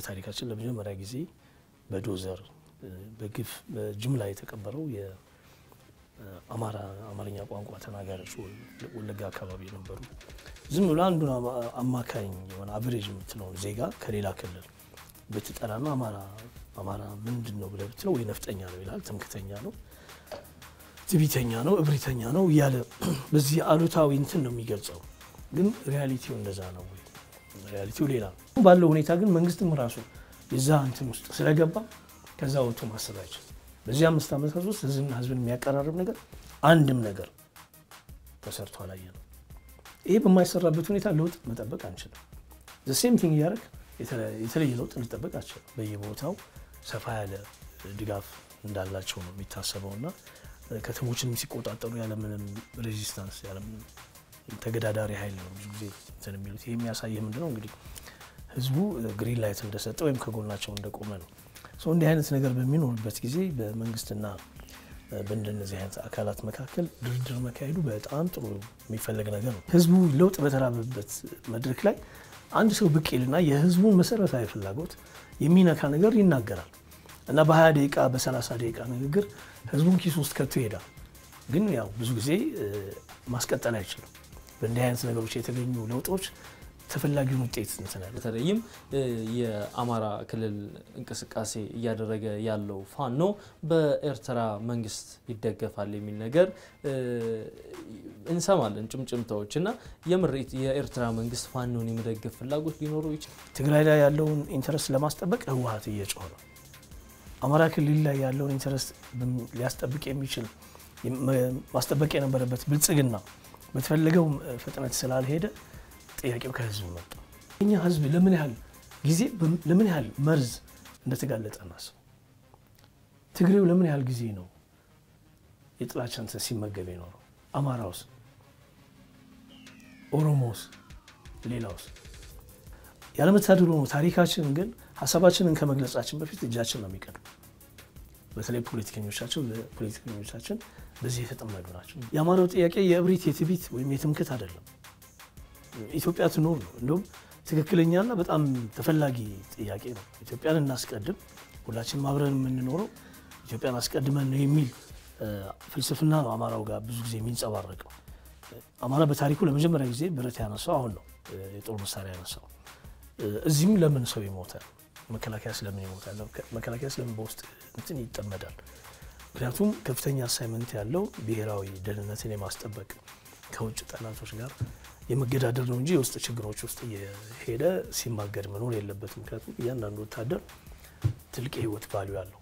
በታሪካችን ለመጀመሪያ ጊዜ በዶዘር በግፍ በጅምላ የተቀበረው የአማራ አማርኛ ቋንቋ ተናጋሪዎች ወለጋ አካባቢ የነበሩ ዝም ብሎ አንዱን አማካኝ የሆነ አቨሬጅ የምትለውን ዜጋ ከሌላ ክልል ብትጠራና አማራ አማራ ምንድን ነው ብለህ ብትለው ወይ ነፍጠኛ ነው ይላል፣ ትምክተኛ ነው፣ ትቢተኛ ነው፣ እብሪተኛ ነው እያለ በዚህ አሉታዊ እንትን ነው የሚገልጸው። ግን ሪያሊቲው እንደዛ ነው ወይ? ሪያሊቲው ሌላ ነው። ባለው ሁኔታ ግን መንግስትም ራሱ የዛ እንትን ውስጥ ስለገባ ከዛ ወጥቶ ማሰብ አይችልም። በዚህ አምስት ዓመታት ውስጥ ህዝብና ህዝብን የሚያቀራርብ ነገር አንድም ነገር ተሰርቶ አላየ ነው። ይሄ በማይሰራበት ሁኔታ ለውጥ መጠበቅ አንችልም። ሴም ቲንግ እያደረግ የተለየ ለውጥ ልጠበቅ አንችልም። በየቦታው ሰፋ ያለ ድጋፍ እንዳላቸው ነው የሚታሰበው እና ከተሞችንም ሲቆጣጠሩ ያለምንም ሬዚስታንስ ያለምንም ተገዳዳሪ ኃይል ነው ብዙ ጊዜ እንትን የሚሉት። ይህ የሚያሳይህ ምንድነው እንግዲህ ህዝቡ ግሪን ላይት እንደሰጠ ወይም ከጎናቸው እንደቆመ ነው። እንዲህ አይነት ነገር በሚኖርበት ጊዜ በመንግስትና በእንደነዚህ አይነት አካላት መካከል ድርድር መካሄዱ በጣም ጥሩ የሚፈለግ ነገር ነው። ህዝቡ ለውጥ በተራበበት መድረክ ላይ አንድ ሰው ብቅ ይልና የህዝቡን መሰረታዊ ፍላጎት የሚነካ ነገር ይናገራል እና በ20 ደቂቃ በ30 ደቂቃ ንግግር ህዝቡን ኪስ ውስጥ ከቶ ይሄዳል። ግን ያው ብዙ ጊዜ ማስቀጠል አይችልም። በእንዲህ አይነት ነገሮች የተገኙ ለውጦች ተፈላጊውን ውጤት እንትናል። በተለይም የአማራ ክልል እንቅስቃሴ እያደረገ ያለው ፋኖ በኤርትራ መንግስት ይደገፋል የሚል ነገር እንሰማለን፣ ጭምጭምታዎች እና የምሬት የኤርትራ መንግስት ፋኖን የመደገፍ ፍላጎት ሊኖረው ይችላል። ትግራይ ላይ ያለውን ኢንተረስት ለማስጠበቅ ህወሀት እየጮኸ ነው። አማራ ክልል ላይ ያለውን ኢንተረስት ሊያስጠብቅ የሚችል ማስጠበቅ የነበረበት ብልጽግና በተፈለገው ፍጥነት ስላልሄደ ጥያቄው ከህዝብ መጣ። እኛ ህዝብ ለምን ያህል ጊዜ ለምን ያህል መርዝ እንደተጋለጠ እናስብ። ትግሬው ለምን ያህል ጊዜ ነው የጥላቻ እንትን ሲመገብ የኖረው? አማራውስ፣ ኦሮሞውስ፣ ሌላውስ? ያለመታደሉ ነው። ታሪካችን ግን ሀሳባችንን ከመግለጻችን በፊት እጃችን ነው የሚቀድም። በተለይ ፖለቲከኞቻቸው ፖለቲከኞቻችን በዚህ የተጠመዱ ናቸው። የአማራው ጥያቄ የእብሪት የትቢት ወይም የትምክት አይደለም። ኢትዮጵያ ትኖር ነው። እንዲሁም ትክክለኛና በጣም ተፈላጊ ጥያቄ ነው። ኢትዮጵያን እናስቀድም፣ ሁላችንም አብረን የምንኖረው ኢትዮጵያን አስቀድመን ነው የሚል ፍልስፍና ነው አማራው ጋር ብዙ ጊዜ የሚንጸባረቀው። አማራ በታሪኩ ለመጀመሪያ ጊዜ ብረት ያነሳው አሁን ነው፣ የጦር መሳሪያ ያነሳው። እዚህም ለምን ሰው ይሞታል? መከላከያ ስለምን ይሞታል? መከላከያ ስለምን በውስጥ እንትን ይጠመዳል? ምክንያቱም ከፍተኛ አሳይመንት ያለው ብሔራዊ ደህንነትን የማስጠበቅ ከውጭ ጠላቶች ጋር የመገዳደር ነው እንጂ የውስጥ ችግሮች ውስጥ እየሄደ ሲማገድ መኖር የለበትም። ምክንያቱም እያንዳንዱ ወታደር ትልቅ የህይወት ቫሊዩ አለው።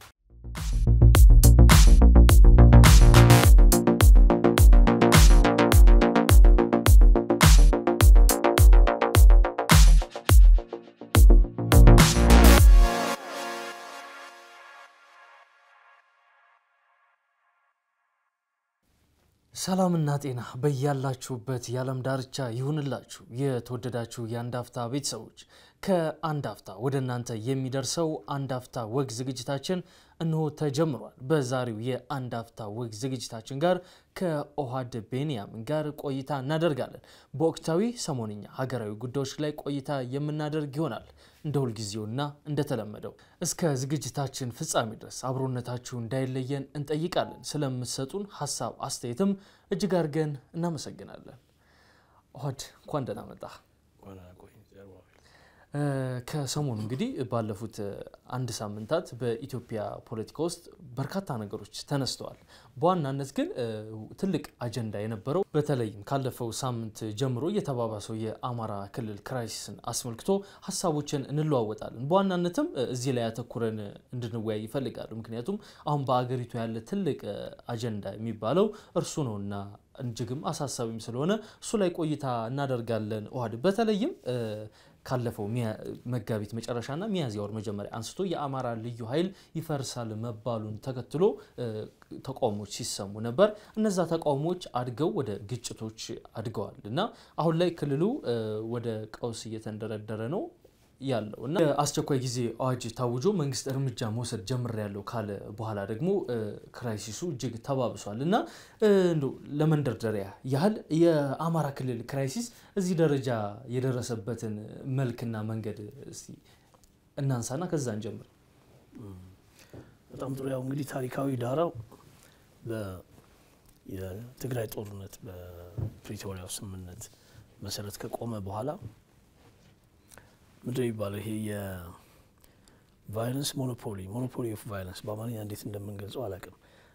ሰላምና ጤና በያላችሁበት የዓለም ዳርቻ ይሁንላችሁ። የተወደዳችሁ የአንድ አፍታ ቤተሰቦች ከአንድ አፍታ ወደ እናንተ የሚደርሰው አንድ አፍታ ወግ ዝግጅታችን እንሆ ተጀምሯል። በዛሬው የአንድ አፍታ ወግ ዝግጅታችን ጋር ከኦሃድ ቤንያምን ጋር ቆይታ እናደርጋለን። በወቅታዊ ሰሞንኛ ሀገራዊ ጉዳዮች ላይ ቆይታ የምናደርግ ይሆናል። እንደ ሁልጊዜውና እንደተለመደው እስከ ዝግጅታችን ፍጻሜ ድረስ አብሮነታችሁ እንዳይለየን እንጠይቃለን። ስለምትሰጡን ሀሳብ አስተያየትም እጅግ አድርገን እናመሰግናለን። ኦሃድ እንኳን ደህና መጣ። ከሰሞኑ እንግዲህ ባለፉት አንድ ሳምንታት በኢትዮጵያ ፖለቲካ ውስጥ በርካታ ነገሮች ተነስተዋል። በዋናነት ግን ትልቅ አጀንዳ የነበረው በተለይም ካለፈው ሳምንት ጀምሮ የተባባሰው የአማራ ክልል ክራይሲስን አስመልክቶ ሀሳቦችን እንለዋወጣለን። በዋናነትም እዚህ ላይ ያተኩረን እንድንወያይ ይፈልጋሉ። ምክንያቱም አሁን በአገሪቱ ያለ ትልቅ አጀንዳ የሚባለው እርሱ ነውና እጅግም አሳሳቢም ስለሆነ እሱ ላይ ቆይታ እናደርጋለን። ኦሃድ በተለይም ካለፈው መጋቢት መጨረሻና ሚያዝያ ወር መጀመሪያ አንስቶ የአማራ ልዩ ኃይል ይፈርሳል መባሉን ተከትሎ ተቃውሞዎች ሲሰሙ ነበር። እነዛ ተቃውሞዎች አድገው ወደ ግጭቶች አድገዋል እና አሁን ላይ ክልሉ ወደ ቀውስ እየተንደረደረ ነው ያለው እና አስቸኳይ ጊዜ አዋጅ ታውጆ መንግስት እርምጃ መውሰድ ጀምሬያለሁ ካለ በኋላ ደግሞ ክራይሲሱ እጅግ ተባብሷል እና ለመንደርደሪያ ያህል የአማራ ክልል ክራይሲስ እዚህ ደረጃ የደረሰበትን መልክና መንገድ እስቲ እናንሳና ከዛ እንጀምር። በጣም ጥሩ። ያው እንግዲህ ታሪካዊ ዳራው የትግራይ ጦርነት በፕሪቶሪያው ስምምነት መሰረት ከቆመ በኋላ ምንድን ነው የሚባለው ይሄ የቫይለንስ ሞኖፖሊ ሞኖፖሊ ኦፍ ቫይለንስ በአማርኛ እንዴት እንደምንገልጸው አላውቅም።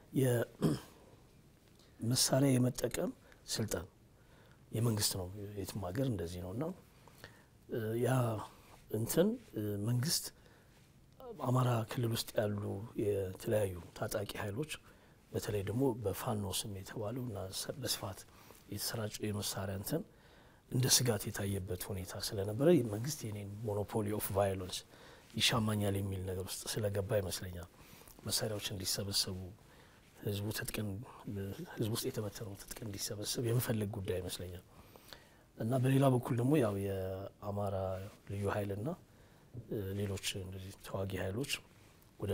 የመሳሪያ የመጠቀም ስልጣን የመንግስት ነው። የትም ሀገር እንደዚህ ነው እና ያ እንትን መንግስት አማራ ክልል ውስጥ ያሉ የተለያዩ ታጣቂ ኃይሎች በተለይ ደግሞ በፋኖ ስም የተባለው እና በስፋት የተሰራጨው የመሳሪያ እንትን እንደ ስጋት የታየበት ሁኔታ ስለነበረ መንግስት የኔን ሞኖፖሊ ኦፍ ቫዮለንስ ይሻማኛል የሚል ነገር ውስጥ ስለገባ ይመስለኛል መሳሪያዎች እንዲሰበሰቡ ህዝቡ ትጥቅን ህዝቡ ውስጥ የተበተነው ትጥቅ እንዲሰበሰብ የመፈለግ ጉዳይ ይመስለኛል እና በሌላ በኩል ደግሞ ያው የአማራ ልዩ ኃይልና ሌሎች እንደዚህ ተዋጊ ኃይሎች ወደ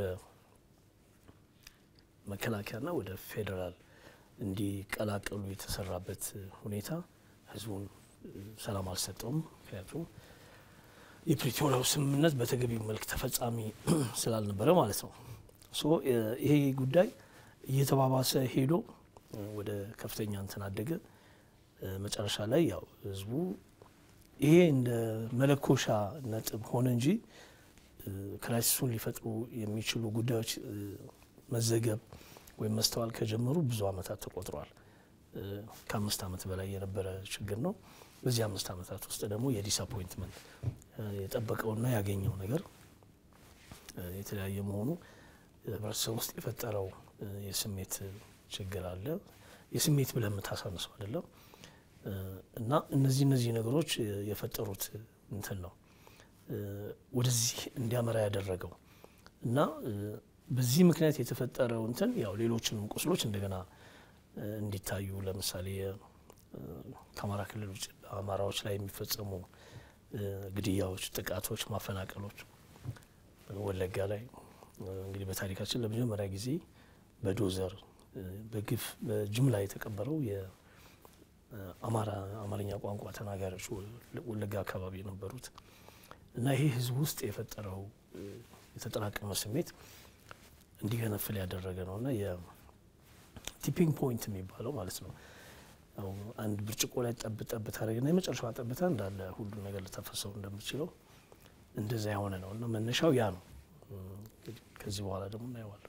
መከላከያና ወደ ፌዴራል እንዲቀላቀሉ የተሰራበት ሁኔታ ህዝቡን ሰላም አልሰጠውም። ምክንያቱም የፕሪቶሪያው ስምምነት በተገቢው መልክ ተፈጻሚ ስላልነበረ ማለት ነው። ሶ ይሄ ጉዳይ እየተባባሰ ሄዶ ወደ ከፍተኛ እንትን አደገ። መጨረሻ ላይ ያው ህዝቡ ይሄ እንደ መለኮሻ ነጥብ ሆነ እንጂ ክራይሲሱን ሊፈጥሩ የሚችሉ ጉዳዮች መዘገብ ወይም መስተዋል ከጀመሩ ብዙ አመታት ተቆጥረዋል። ከአምስት አመት በላይ የነበረ ችግር ነው። በዚህ አምስት አመታት ውስጥ ደግሞ የዲስአፖይንትመንት የጠበቀውና ያገኘው ነገር የተለያየ መሆኑ ህብረተሰብ ውስጥ የፈጠረው የስሜት ችግር አለ። የስሜት ብለን የምታሳንሰው አይደለም እና እነዚህ እነዚህ ነገሮች የፈጠሩት እንትን ነው ወደዚህ እንዲያመራ ያደረገው እና በዚህ ምክንያት የተፈጠረው እንትን ያው ሌሎችንም ቁስሎች እንደገና እንዲታዩ ለምሳሌ ከአማራ ክልል ውጭ አማራዎች ላይ የሚፈጸሙ ግድያዎች፣ ጥቃቶች፣ ማፈናቀሎች ወለጋ ላይ እንግዲህ በታሪካችን ለመጀመሪያ ጊዜ በዶዘር በግፍ በጅምላ የተቀበረው የአማራ አማርኛ ቋንቋ ተናጋሪዎች ወለጋ አካባቢ የነበሩት እና ይሄ ህዝብ ውስጥ የፈጠረው የተጠራቀመ ስሜት እንዲገነፍል ያደረገ ነው እና የቲፒንግ ፖይንት የሚባለው ማለት ነው። አንድ ብርጭቆ ላይ ጠብ ጠብ ታደረግና የመጨረሻዋ ጠብታ እንዳለ ሁሉ ነገር ልታፈሰው እንደምችለው እንደዛ የሆነ ነው እና መነሻው ያ ነው። ከዚህ በኋላ ደግሞ እናየዋለን።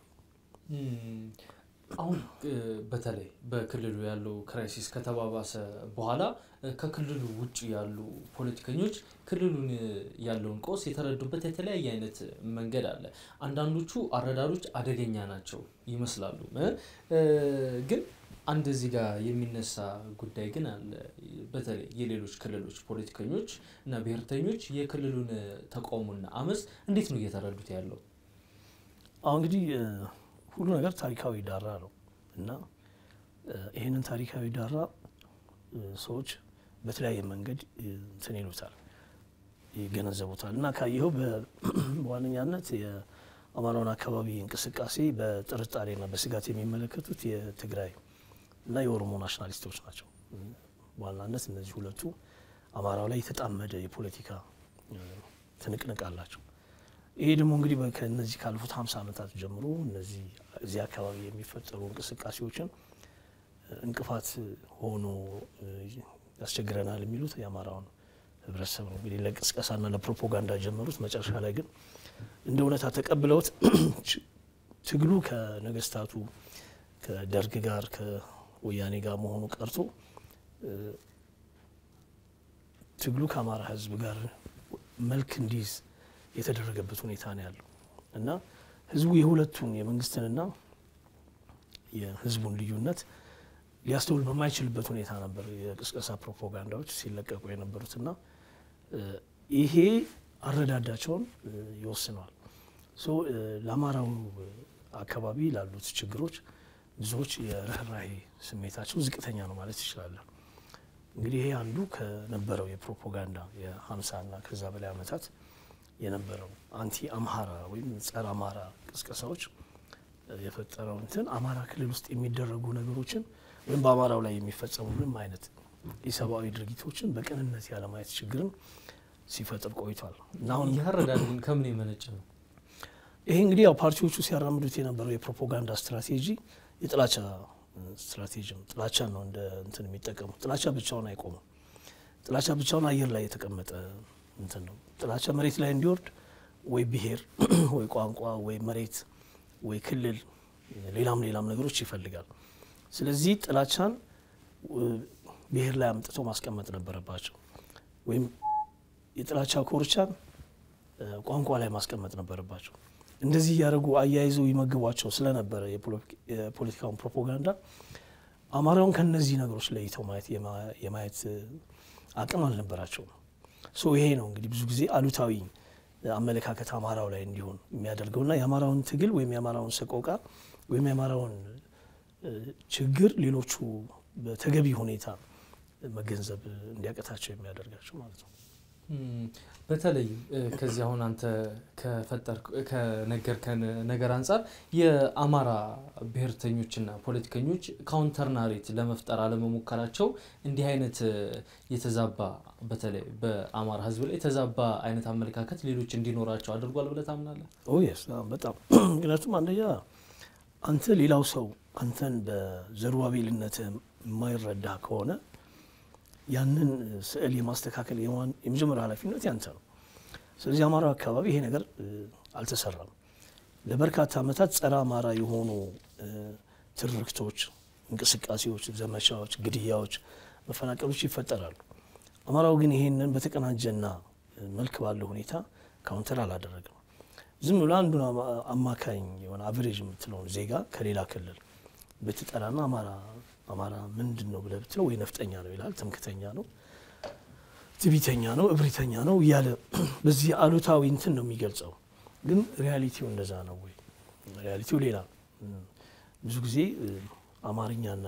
አሁን በተለይ በክልሉ ያለው ክራይሲስ ከተባባሰ በኋላ ከክልሉ ውጭ ያሉ ፖለቲከኞች ክልሉን ያለውን ቀውስ የተረዱበት የተለያየ አይነት መንገድ አለ። አንዳንዶቹ አረዳዶች አደገኛ ናቸው ይመስላሉ። ግን አንድ እዚህ ጋር የሚነሳ ጉዳይ ግን አለ። በተለይ የሌሎች ክልሎች ፖለቲከኞች እና ብሔርተኞች የክልሉን ተቃውሞና አመፅ እንዴት ነው እየተረዱት ያለው? አሁን እንግዲህ ሁሉ ነገር ታሪካዊ ዳራ ነው እና ይህንን ታሪካዊ ዳራ ሰዎች በተለያየ መንገድ እንትን ይሉታል፣ ይገነዘቡታል እና ካየኸው በዋነኛነት የአማራውን አካባቢ እንቅስቃሴ በጥርጣሬና በስጋት የሚመለከቱት የትግራይ እና የኦሮሞ ናሽናሊስቶች ናቸው። በዋናነት እነዚህ ሁለቱ አማራው ላይ የተጣመደ የፖለቲካ ትንቅንቅ አላቸው። ይሄ ደግሞ እንግዲህ ከነዚህ ካለፉት ሀምሳ ዓመታት ጀምሮ እነዚህ እዚህ አካባቢ የሚፈጠሩ እንቅስቃሴዎችን እንቅፋት ሆኖ ያስቸግረናል የሚሉት የአማራውን ህብረተሰብ ነው። እንግዲህ ለቅስቀሳና ለፕሮፓጋንዳ ጀመሩት። መጨረሻ ላይ ግን እንደ እውነታ ተቀብለውት ትግሉ ከነገስታቱ ከደርግ ጋር ከወያኔ ጋር መሆኑ ቀርቶ ትግሉ ከአማራ ህዝብ ጋር መልክ እንዲይዝ የተደረገበት ሁኔታ ነው ያለው እና ህዝቡ የሁለቱን የመንግስትንና የህዝቡን ልዩነት ሊያስተውል በማይችልበት ሁኔታ ነበር የቅስቀሳ ፕሮፓጋንዳዎች ሲለቀቁ የነበሩት እና ይሄ አረዳዳቸውን ይወስነዋል። ለአማራው አካባቢ ላሉት ችግሮች ብዙዎች የርኅራሄ ስሜታቸው ዝቅተኛ ነው ማለት ይችላለን። እንግዲህ ይሄ አንዱ ከነበረው የፕሮፓጋንዳ የሀምሳና ከዛ በላይ ዓመታት የነበረው አንቲ አምሃራ ወይም ጸረ አማራ ቅስቀሳዎች የፈጠረው እንትን አማራ ክልል ውስጥ የሚደረጉ ነገሮችን ወይም በአማራው ላይ የሚፈጸሙ ምንም አይነት ኢሰብአዊ ድርጊቶችን በቅንነት ያለማየት ችግርን ሲፈጥር ቆይቷል እና አሁን ያረዳል ግን ከምን የመነጨ ነው? ይሄ እንግዲህ ያው ፓርቲዎቹ ሲያራምዱት የነበረው የፕሮፓጋንዳ ስትራቴጂ የጥላቻ ስትራቴጂ ነው። ጥላቻን ነው እንደ እንትን የሚጠቀሙት። ጥላቻ ብቻውን አይቆምም። ጥላቻ ብቻውን አየር ላይ የተቀመጠ እንትን ነው። ጥላቻ መሬት ላይ እንዲወርድ ወይ ብሔር ወይ ቋንቋ ወይ መሬት ወይ ክልል ሌላም ሌላም ነገሮች ይፈልጋል። ስለዚህ ጥላቻን ብሔር ላይ አምጥተው ማስቀመጥ ነበረባቸው፣ ወይም የጥላቻ ኮርቻን ቋንቋ ላይ ማስቀመጥ ነበረባቸው። እንደዚህ እያደረጉ አያይዘው ይመግቧቸው ስለነበረ የፖለቲካውን ፕሮፓጋንዳ አማራውን ከነዚህ ነገሮች ለይተው ማየት የማየት አቅም አልነበራቸውም። ሶ ይሄ ነው እንግዲህ ብዙ ጊዜ አሉታዊ አመለካከት አማራው ላይ እንዲሆን የሚያደርገውና የአማራውን ትግል ወይም የአማራውን ሰቆቃ ወይም የአማራውን ችግር ሌሎቹ በተገቢ ሁኔታ መገንዘብ እንዲያቀታቸው የሚያደርጋቸው ማለት ነው። በተለይ ከዚህ አሁን አንተ ከፈጠር ከነገርከን ነገር አንጻር የአማራ ብሔርተኞችና ፖለቲከኞች ካውንተር ናሬት ለመፍጠር አለመሞከራቸው እንዲህ አይነት የተዛባ በተለይ በአማራ ሕዝብ ላይ የተዛባ አይነት አመለካከት ሌሎች እንዲኖራቸው አድርጓል ብለህ ታምናለህ? ኦየስ በጣም ምክንያቱም አንደኛ አንተ ሌላው ሰው አንተን በዘሩባቤልነት የማይረዳ ከሆነ ያንን ስዕል የማስተካከል የመጀመሪያ ኃላፊነት ያንተ ነው። ስለዚህ አማራ አካባቢ ይሄ ነገር አልተሰራም። ለበርካታ ዓመታት ጸረ አማራ የሆኑ ትርክቶች፣ እንቅስቃሴዎች፣ ዘመቻዎች፣ ግድያዎች፣ መፈናቀሎች ይፈጠራሉ። አማራው ግን ይሄንን በተቀናጀና መልክ ባለው ሁኔታ ካውንተር አላደረግም። ዝም ብሎ አንዱን አማካኝ የሆነ አቨሬጅ የምትለውን ዜጋ ከሌላ ክልል ብትጠራና አማራ አማራ ምንድን ነው ብለህ ብትለው ወይ ነፍጠኛ ነው ይላል፣ ትምክተኛ ነው፣ ትቢተኛ ነው፣ እብሪተኛ ነው እያለ በዚህ አሉታዊ እንትን ነው የሚገልጸው። ግን ሪያሊቲው እንደዛ ነው ወይ? ሪያሊቲው ሌላ። ብዙ ጊዜ አማርኛና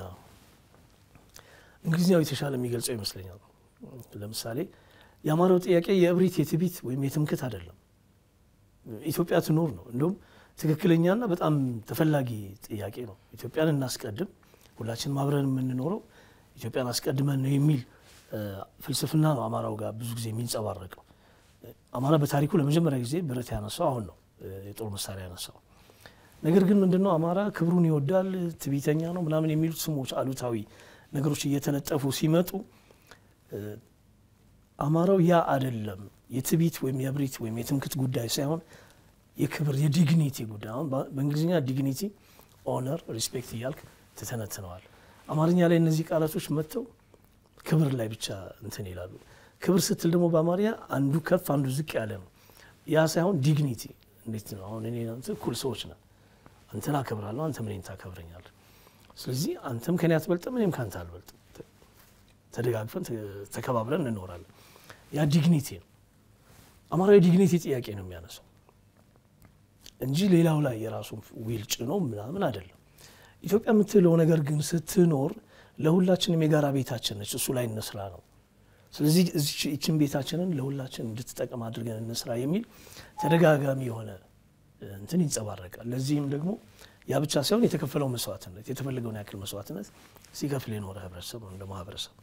እንግሊዝኛው የተሻለ የሚገልጸው ይመስለኛል። ለምሳሌ የአማራው ጥያቄ የእብሪት የትቢት ወይም የትምክት አይደለም። ኢትዮጵያ ትኖር ነው። እንዲሁም ትክክለኛና በጣም ተፈላጊ ጥያቄ ነው። ኢትዮጵያን እናስቀድም ሁላችንም አብረን የምንኖረው ኢትዮጵያን አስቀድመን ነው የሚል ፍልስፍና ነው አማራው ጋር ብዙ ጊዜ የሚንጸባረቀው። አማራ በታሪኩ ለመጀመሪያ ጊዜ ብረት ያነሳው አሁን ነው፣ የጦር መሳሪያ ያነሳው። ነገር ግን ምንድነው አማራ ክብሩን ይወዳል፣ ትዕቢተኛ ነው ምናምን የሚሉት ስሞች፣ አሉታዊ ነገሮች እየተለጠፉ ሲመጡ አማራው ያ አይደለም የትዕቢት ወይም የእብሪት ወይም የትምክት ጉዳይ ሳይሆን የክብር የዲግኒቲ ጉዳይ አሁን በእንግሊዝኛ ዲግኒቲ ኦነር ሪስፔክት እያልክ ትተነትነዋል። አማርኛ ላይ እነዚህ ቃላቶች መጥተው ክብር ላይ ብቻ እንትን ይላሉ። ክብር ስትል ደግሞ በአማርኛ አንዱ ከፍ አንዱ ዝቅ ያለ ነው። ያ ሳይሆን ዲግኒቲ እንዴት ነው? አሁን እኔ እኩል ሰዎች ነን። አንተን አከብራለሁ፣ አንተም እኔን ታከብረኛለህ። ስለዚህ አንተም ከኔ አትበልጥም፣ እኔም ከአንተ አልበልጥም። ተደጋግፈን ተከባብረን እንኖራለን። ያ ዲግኒቲ ነው። አማራዊ ዲግኒቲ ጥያቄ ነው የሚያነሳው እንጂ ሌላው ላይ የራሱን ዊል ጭኖ ምናምን አይደለም። ኢትዮጵያ የምትለው ነገር ግን ስትኖር ለሁላችንም የጋራ ቤታችን ነች። እሱ ላይ እንስራ ነው። ስለዚህ ይችን ቤታችንን ለሁላችን እንድትጠቀም አድርገን እንስራ የሚል ተደጋጋሚ የሆነ እንትን ይንጸባረቃል። ለዚህም ደግሞ ያ ብቻ ሳይሆን የተከፈለው መስዋዕትነት የተፈለገውን ያክል መስዋዕትነት ሲከፍል የኖረ ህብረተሰብ ነው እንደ ማህበረሰብ።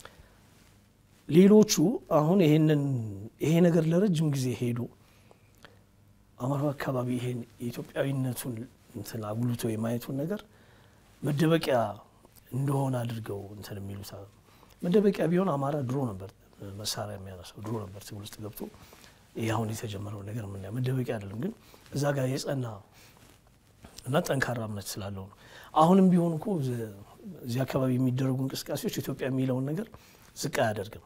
ሌሎቹ አሁን ይሄንን ይሄ ነገር ለረጅም ጊዜ ሄዱ አማራ አካባቢ ይሄን የኢትዮጵያዊነቱን እንትን አጉልቶ የማየቱን ነገር መደበቂያ እንደሆነ አድርገው እንትን የሚሉት መደበቂያ ቢሆን አማራ ድሮ ነበር መሳሪያ የሚያነሳው ድሮ ነበር ትግል ውስጥ ገብቶ ይህ አሁን የተጀመረው ነገር የምናየው መደበቂያ አይደለም። ግን እዛ ጋር የጸና እና ጠንካራ እምነት ስላለው ነው። አሁንም ቢሆን እኮ እዚህ አካባቢ የሚደረጉ እንቅስቃሴዎች ኢትዮጵያ የሚለውን ነገር ዝቅ አያደርግም።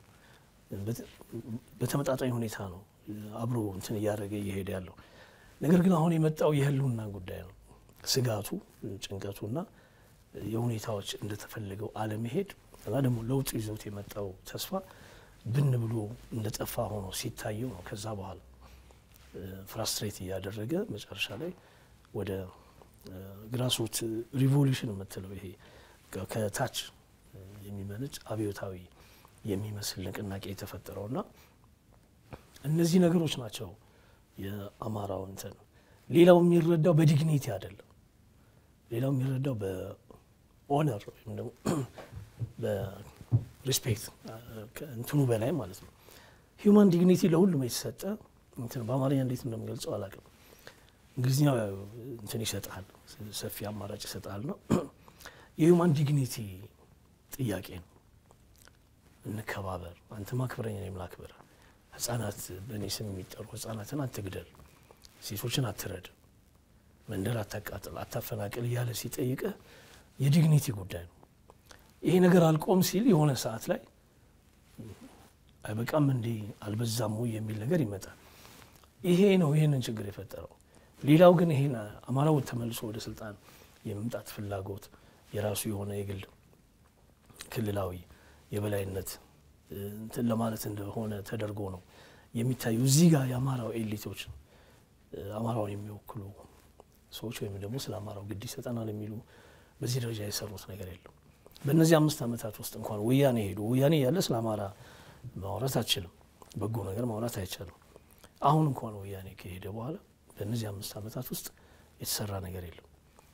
በተመጣጣኝ ሁኔታ ነው አብሮ እንትን እያደረገ እየሄደ ያለው። ነገር ግን አሁን የመጣው የህልውና ጉዳይ ነው። ስጋቱ፣ ጭንቀቱና የሁኔታዎች እንደተፈለገው አለመሄድ እና ደግሞ ለውጡ ይዘውት የመጣው ተስፋ ብን ብሎ እንደጠፋ ሆኖ ሲታየው ነው ከዛ በኋላ ፍራስትሬት እያደረገ መጨረሻ ላይ ወደ ግራስሩት ሪቮሉሽን የምትለው ይሄ ከታች የሚመነጭ አብዮታዊ የሚመስል ንቅናቄ የተፈጠረውና እነዚህ ነገሮች ናቸው የአማራው እንትን ሌላው የሚረዳው በዲግኒቲ አይደለም። ሌላው የሚረዳው በኦነር ወይም ደግሞ በሪስፔክት እንትኑ በላይ ማለት ነው። ሂውማን ዲግኒቲ ለሁሉም የተሰጠ እንትን በአማርኛ እንዴት እንደምገልጸው አላውቅም። እንግሊዝኛ እንትን ይሰጣል፣ ሰፊ አማራጭ ይሰጣል ነው የሂውማን ዲግኒቲ ጥያቄ ነው። እንከባበር፣ አንተ ማክበረኝ እኔም ላክብር፣ ህጻናት በእኔ ስም የሚጠሩ ህጻናትን አትግደል፣ ሴቶችን አትረድ፣ መንደር አታቃጥል፣ አታፈናቅል እያለ ሲጠይቅህ የዲግኒቲ ጉዳይ ነው። ይሄ ነገር አልቆም ሲል የሆነ ሰዓት ላይ አይበቃም እንዴ አልበዛም ወይ የሚል ነገር ይመጣል። ይሄ ነው ይህንን ችግር የፈጠረው። ሌላው ግን ይሄን አማራው ተመልሶ ወደ ስልጣን የመምጣት ፍላጎት የራሱ የሆነ የግል ክልላዊ የበላይነት እንትን ለማለት እንደሆነ ተደርጎ ነው የሚታዩ። እዚህ ጋር የአማራው ኤሊቶች አማራውን የሚወክሉ ሰዎች ወይም ደግሞ ስለ አማራው ግድ ይሰጠናል የሚሉ በዚህ ደረጃ የሰሩት ነገር የለም። በእነዚህ አምስት ዓመታት ውስጥ እንኳን ወያኔ ሄዱ። ወያኔ ያለ ስለ አማራ ማውራት አትችልም፣ በጎ ነገር ማውራት አይቻልም። አሁን እንኳን ወያኔ ከሄደ በኋላ በእነዚህ አምስት ዓመታት ውስጥ የተሰራ ነገር የለም።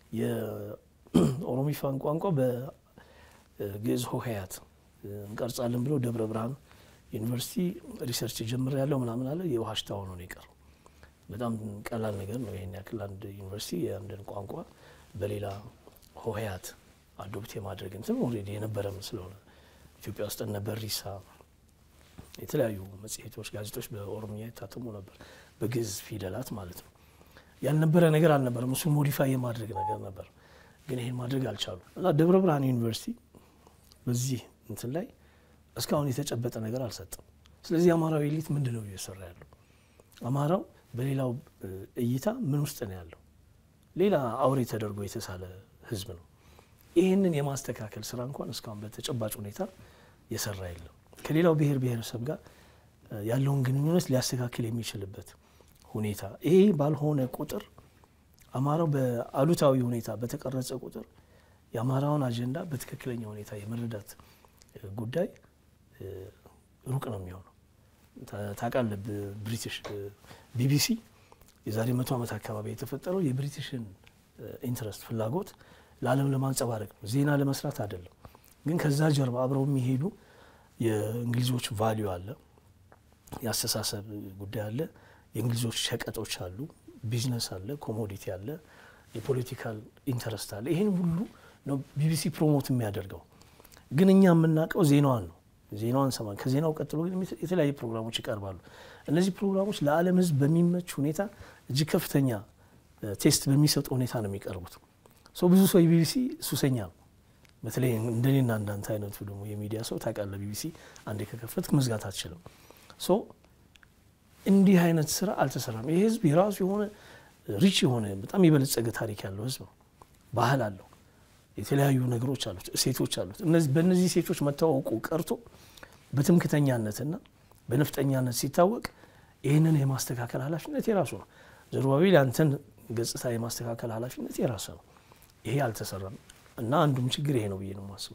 የኦሮሚፋን ቋንቋ በግዕዝ ሆሄያት እንቀርጻለን ብለው ደብረ ብርሃን ዩኒቨርሲቲ ሪሰርች ጀምር ያለው ምናምን አለ። የውሃ ሽታ ሆኖ ነው የቀረው። በጣም ቀላል ነገር ነው። ይሄን ያክል አንድ ዩኒቨርሲቲ የአንድን ቋንቋ በሌላ ሆሄያት አዶፕት የማድረግ እንትን ኦልሬዲ የነበረም ስለሆነ ኢትዮጵያ ውስጥ እነ በሪሳ የተለያዩ መጽሔቶች፣ ጋዜጦች በኦሮምኛ የታተሙ ነበር፣ በግዕዝ ፊደላት ማለት ነው። ያልነበረ ነገር አልነበረም። እሱ ሞዲፋይ የማድረግ ነገር ነበር፣ ግን ይሄን ማድረግ አልቻሉም እና ደብረ ብርሃን ዩኒቨርሲቲ በዚህ እንትን ላይ እስካሁን የተጨበጠ ነገር አልሰጠም። ስለዚህ አማራዊ ኤሊት ምንድን ነው እየሰራ ያለው? አማራው በሌላው እይታ ምን ውስጥ ነው ያለው? ሌላ አውሬ ተደርጎ የተሳለ ህዝብ ነው። ይህንን የማስተካከል ስራ እንኳን እስካሁን በተጨባጭ ሁኔታ የሰራ የለም። ከሌላው ብሔር ብሔረሰብ ጋር ያለውን ግንኙነት ሊያስተካክል የሚችልበት ሁኔታ ይሄ ባልሆነ ቁጥር አማራው በአሉታዊ ሁኔታ በተቀረጸ ቁጥር የአማራውን አጀንዳ በትክክለኛ ሁኔታ የመረዳት ጉዳይ ሩቅ ነው የሚሆነው። ታውቃለህ፣ ብሪቲሽ ቢቢሲ የዛሬ መቶ ዓመት አካባቢ የተፈጠረው የብሪቲሽን ኢንትረስት ፍላጎት ለዓለም ለማንጸባረቅ ነው፣ ዜና ለመስራት አይደለም። ግን ከዛ ጀርባ አብረው የሚሄዱ የእንግሊዞች ቫሊዩ አለ፣ የአስተሳሰብ ጉዳይ አለ፣ የእንግሊዞች ሸቀጦች አሉ፣ ቢዝነስ አለ፣ ኮሞዲቲ አለ፣ የፖለቲካል ኢንተረስት አለ። ይህን ሁሉ ነው ቢቢሲ ፕሮሞት የሚያደርገው። ግን እኛ የምናውቀው ዜናዋን ነው። ዜናዋን ሰማን። ከዜናው ቀጥሎ ግን የተለያዩ ፕሮግራሞች ይቀርባሉ። እነዚህ ፕሮግራሞች ለዓለም ሕዝብ በሚመች ሁኔታ እጅግ ከፍተኛ ቴስት በሚሰጡ ሁኔታ ነው የሚቀርቡት። ሰው ብዙ ሰው የቢቢሲ ሱሰኛ ነው። በተለይ እንደኔና እንዳንተ አይነቱ ደግሞ የሚዲያ ሰው ታውቃለህ፣ ቢቢሲ አንዴ ከከፈትክ መዝጋት አትችልም። ሶ እንዲህ አይነት ስራ አልተሰራም። ይህ ህዝብ የራሱ የሆነ ሪች የሆነ በጣም የበለጸገ ታሪክ ያለው ህዝብ ነው። ባህል አለው፣ የተለያዩ ነገሮች አሉት፣ እሴቶች አሉት። በእነዚህ ሴቶች መታወቁ ቀርቶ በትምክተኛነትና በነፍጠኛነት ሲታወቅ ይህንን የማስተካከል ኃላፊነት የራሱ ነው። ዘሩባቤል ያንተን ገጽታ የማስተካከል ኃላፊነት የራሱ ነው። ይሄ አልተሰራም እና አንዱም ችግር ይሄ ነው ብዬ ነው የማስበው።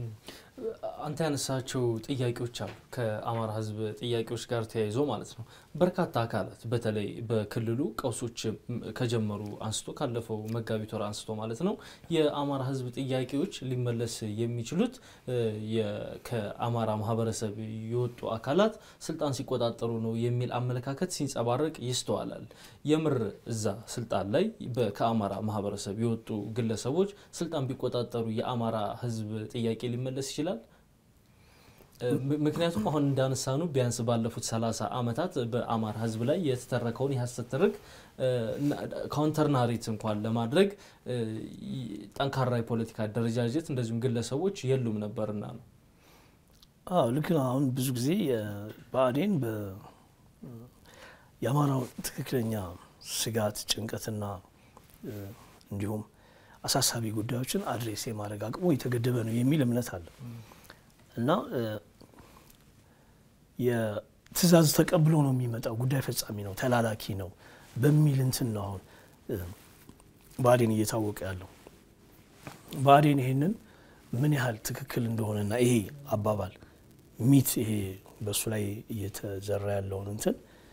አንተ ያነሳቸው ጥያቄዎች አሉ ከአማራ ህዝብ ጥያቄዎች ጋር ተያይዞ ማለት ነው። በርካታ አካላት በተለይ በክልሉ ቀውሶች ከጀመሩ አንስቶ ካለፈው መጋቢት ወር አንስቶ ማለት ነው የአማራ ህዝብ ጥያቄዎች ሊመለስ የሚችሉት ከአማራ ማህበረሰብ የወጡ አካላት ስልጣን ሲቆጣጠሩ ነው የሚል አመለካከት ሲንጸባረቅ ይስተዋላል። የምር እዛ ስልጣን ላይ ከአማራ ማህበረሰብ የወጡ ግለሰቦች ስልጣን ቢቆጣጠሩ የአማራ ህዝብ ጥያቄ ሊመለስ ይችላል። ምክንያቱም አሁን እንዳነሳኑ ቢያንስ ባለፉት ሰላሳ ዓመታት በአማራ ህዝብ ላይ የተተረከውን የሀሰት ትርክ ካውንተር ናሬት እንኳን ለማድረግ ጠንካራ የፖለቲካ አደረጃጀት እንደዚሁም ግለሰቦች የሉም ነበርና ነው። አዎ ልክ ነው። አሁን ብዙ ጊዜ ብአዴን የአማራው ትክክለኛ ስጋት፣ ጭንቀትና እንዲሁም አሳሳቢ ጉዳዮችን አድሬስ የማድረግ አቅሙ የተገደበ ነው የሚል እምነት አለ እና የትዕዛዝ ተቀብሎ ነው የሚመጣው፣ ጉዳይ ፈጻሚ ነው፣ ተላላኪ ነው በሚል እንትን ነው አሁን ብአዴን እየታወቀ ያለው። ብአዴን ይሄንን ምን ያህል ትክክል እንደሆነና ይሄ አባባል ሚት ይሄ በእሱ ላይ እየተዘራ ያለውን እንትን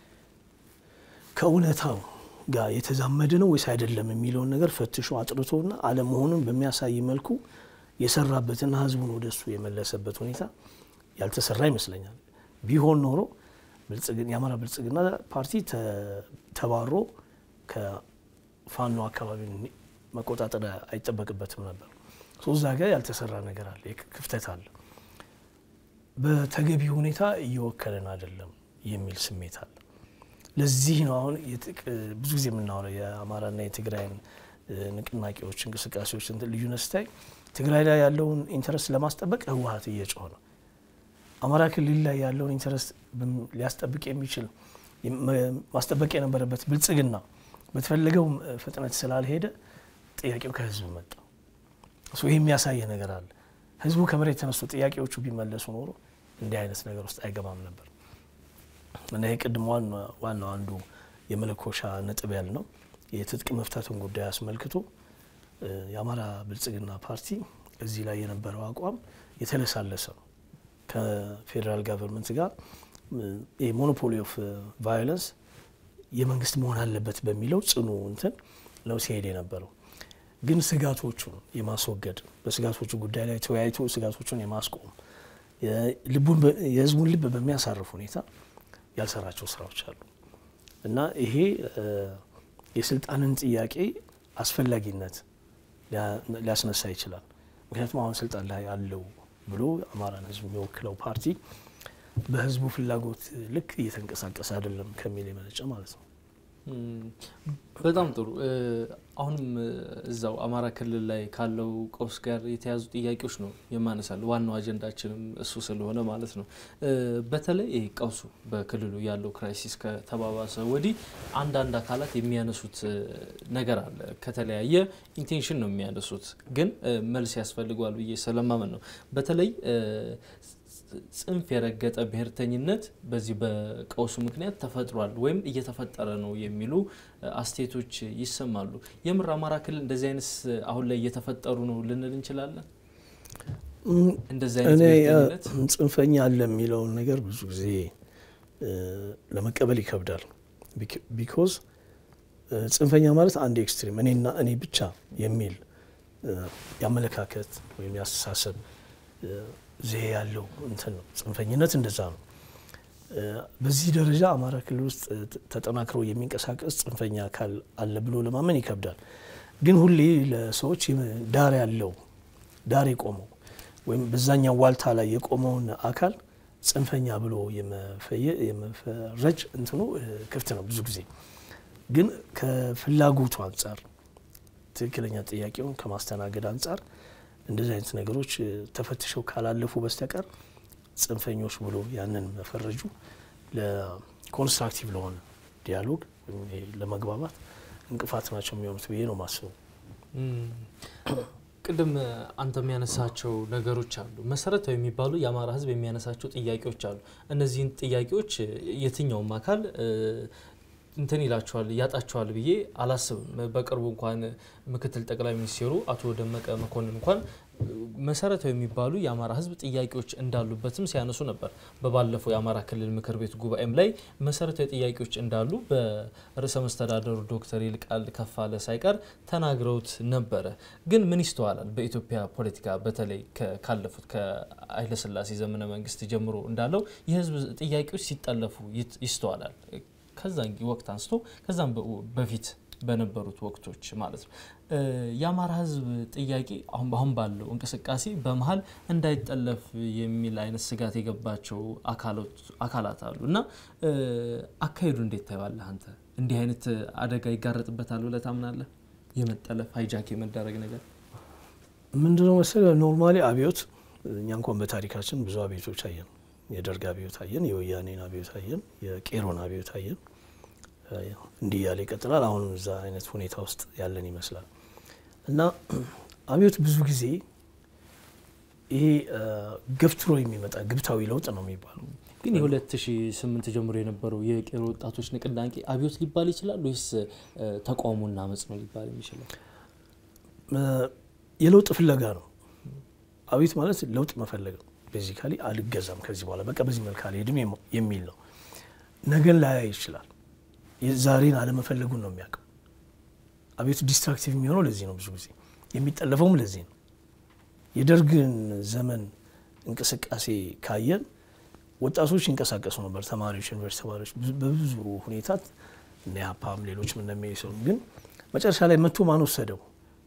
ከእውነታው ጋር የተዛመደ ነው ወይስ አይደለም የሚለውን ነገር ፈትሾ አጥርቶና አለመሆኑን በሚያሳይ መልኩ የሰራበትና ህዝቡን ወደ እሱ የመለሰበት ሁኔታ ያልተሰራ ይመስለኛል። ቢሆን ኖሮ የአማራ ብልጽግና ፓርቲ ተባሮ ከፋኖ አካባቢ መቆጣጠር አይጠበቅበትም ነበር። እዛ ጋር ያልተሰራ ነገር አለ፣ ክፍተት አለ። በተገቢ ሁኔታ እየወከለን አይደለም የሚል ስሜት አለ። ለዚህ ነው አሁን ብዙ ጊዜ የምናወራው የአማራና የትግራይን ንቅናቄዎች፣ እንቅስቃሴዎች ልዩነት ስታይ ትግራይ ላይ ያለውን ኢንተረስት ለማስጠበቅ ህወሀት እየጮኸ ነው። አማራ ክልል ላይ ያለውን ኢንተረስት ሊያስጠብቅ የሚችል ማስጠበቅ የነበረበት ብልጽግና በተፈለገው ፍጥነት ስላልሄደ ጥያቄው ከህዝብ መጣ። ይህ የሚያሳየ ነገር አለ። ህዝቡ ከመሬት ተነስቶ ጥያቄዎቹ ቢመለሱ ኖሮ እንዲህ አይነት ነገር ውስጥ አይገባም ነበር እና ይህ ቅድም ዋናው አንዱ የመለኮሻ ነጥብ ያል ነው የትጥቅ መፍታትን ጉዳይ አስመልክቶ የአማራ ብልጽግና ፓርቲ እዚህ ላይ የነበረው አቋም የተለሳለሰ ነው። ከፌዴራል ጋቨርንመንት ጋር የሞኖፖሊ ኦፍ ቫዮለንስ የመንግስት መሆን አለበት በሚለው ጽኑ እንትን ነው ሲሄድ የነበረው። ግን ስጋቶቹን የማስወገድ በስጋቶቹ ጉዳይ ላይ ተወያይቶ ስጋቶቹን የማስቆም የህዝቡን ልብ በሚያሳርፍ ሁኔታ ያልሰራቸው ስራዎች አሉ እና ይሄ የስልጣንን ጥያቄ አስፈላጊነት ሊያስነሳ ይችላል። ምክንያቱም አሁን ስልጣን ላይ አለው ብሎ አማራን ህዝብ የሚወክለው ፓርቲ በህዝቡ ፍላጎት ልክ እየተንቀሳቀሰ አይደለም ከሚል የመነጨ ማለት ነው። በጣም ጥሩ። አሁንም እዛው አማራ ክልል ላይ ካለው ቀውስ ጋር የተያዙ ጥያቄዎች ነው የማነሳል። ዋናው አጀንዳችንም እሱ ስለሆነ ማለት ነው። በተለይ ይህ ቀውሱ በክልሉ ያለው ክራይሲስ ከተባባሰ ወዲህ አንዳንድ አካላት የሚያነሱት ነገር አለ። ከተለያየ ኢንቴንሽን ነው የሚያነሱት፣ ግን መልስ ያስፈልገዋል ብዬ ስለማመን ነው። በተለይ ጽንፍ የረገጠ ብሔርተኝነት በዚህ በቀውሱ ምክንያት ተፈጥሯል ወይም እየተፈጠረ ነው የሚሉ አስተያየቶች ይሰማሉ። የምር አማራ ክልል እንደዚህ አይነት አሁን ላይ እየተፈጠሩ ነው ልንል እንችላለን? እንደዚህ አይነት ብሔርተኝነት ጽንፈኛ አለ የሚለውን ነገር ብዙ ጊዜ ለመቀበል ይከብዳል። ቢኮዝ ጽንፈኛ ማለት አንድ ኤክስትሪም እኔና እኔ ብቻ የሚል የአመለካከት ወይም የአስተሳሰብ ዜ ያለው እንትን ነው። ጽንፈኝነት እንደዛ ነው። በዚህ ደረጃ አማራ ክልል ውስጥ ተጠናክሮ የሚንቀሳቀስ ጽንፈኛ አካል አለ ብሎ ለማመን ይከብዳል። ግን ሁሌ ለሰዎች ዳር ያለው ዳር የቆመው ወይም በዛኛው ዋልታ ላይ የቆመውን አካል ጽንፈኛ ብሎ የመፈረጅ እንትኑ ክፍት ነው። ብዙ ጊዜ ግን ከፍላጎቱ አንጻር ትክክለኛ ጥያቄውን ከማስተናገድ አንጻር እንደዚህ አይነት ነገሮች ተፈትሸው ካላለፉ በስተቀር ጽንፈኞች ብሎ ያንን መፈረጁ ለኮንስትራክቲቭ ለሆነ ዲያሎግ ለመግባባት እንቅፋት ናቸው የሚሆኑት ብዬ ነው ማስበው። ቅድም አንተ የሚያነሳቸው ነገሮች አሉ። መሰረታዊ የሚባሉ የአማራ ሕዝብ የሚያነሳቸው ጥያቄዎች አሉ። እነዚህን ጥያቄዎች የትኛውም አካል እንትን ይላቸዋል ያጣቸዋል ብዬ አላስብም። በቅርቡ እንኳን ምክትል ጠቅላይ ሚኒስትሩ አቶ ደመቀ መኮንን እንኳን መሰረታዊ የሚባሉ የአማራ ህዝብ ጥያቄዎች እንዳሉበትም ሲያነሱ ነበር። በባለፈው የአማራ ክልል ምክር ቤት ጉባኤም ላይ መሰረታዊ ጥያቄዎች እንዳሉ በርዕሰ መስተዳደሩ ዶክተር ይልቃል ከፋለ ሳይቀር ተናግረውት ነበረ። ግን ምን ይስተዋላል? በኢትዮጵያ ፖለቲካ በተለይ ካለፉት ከኃይለስላሴ ዘመነ መንግስት ጀምሮ እንዳለው የህዝብ ጥያቄዎች ሲጠለፉ ይስተዋላል። ከዛን ወቅት አንስቶ ከዛም በፊት በነበሩት ወቅቶች ማለት ነው። የአማራ ህዝብ ጥያቄ አሁን አሁን ባለው እንቅስቃሴ በመሀል እንዳይጠለፍ የሚል አይነት ስጋት የገባቸው አካላት አሉ እና አካሄዱ እንዴት ታየዋለህ አንተ? እንዲህ አይነት አደጋ ይጋረጥበታል ብለህ ታምናለህ? የመጠለፍ ሃይጃክ የመደረግ ነገር ምንድነው መሰለህ፣ ኖርማሊ አብዮት እኛ እንኳን በታሪካችን ብዙ አብዮቶች አየን። የደርግ አብዮት አየን፣ የወያኔን አብዮት አየን፣ የቄሮን አብዮት አየን። እንዲህ እያለ ይቀጥላል። አሁንም እዛ አይነት ሁኔታ ውስጥ ያለን ይመስላል እና አብዮት ብዙ ጊዜ ይሄ ገፍትሮ የሚመጣ ግብታዊ ለውጥ ነው የሚባለው። ግን የ2008 ጀምሮ የነበረው የቄሮ ወጣቶች ንቅናቄ አብዮት ሊባል ይችላል ወይስ ተቃውሞና አመጽ ነው ሊባል የሚችለው? የለውጥ ፍለጋ ነው። አብዮት ማለት ለውጥ መፈለግ ነው። ቤዚካሊ አልገዛም ከዚህ በኋላ በቃ በዚህ መልክ አልሄድም የሚል ነው። ነገን ላያይ ይችላል። ዛሬን አለመፈለጉን ነው የሚያውቀው። አቤቱ ዲስትራክቲቭ የሚሆነው ለዚህ ነው። ብዙ ጊዜ የሚጠለፈውም ለዚህ ነው። የደርግን ዘመን እንቅስቃሴ ካየን ወጣቶች ይንቀሳቀሱ ነበር። ተማሪዎች፣ ዩኒቨርሲቲ ተማሪዎች በብዙ ሁኔታ እነ ያፓም ሌሎችም እንደሚሰሩ ግን መጨረሻ ላይ መቶ ማን ወሰደው?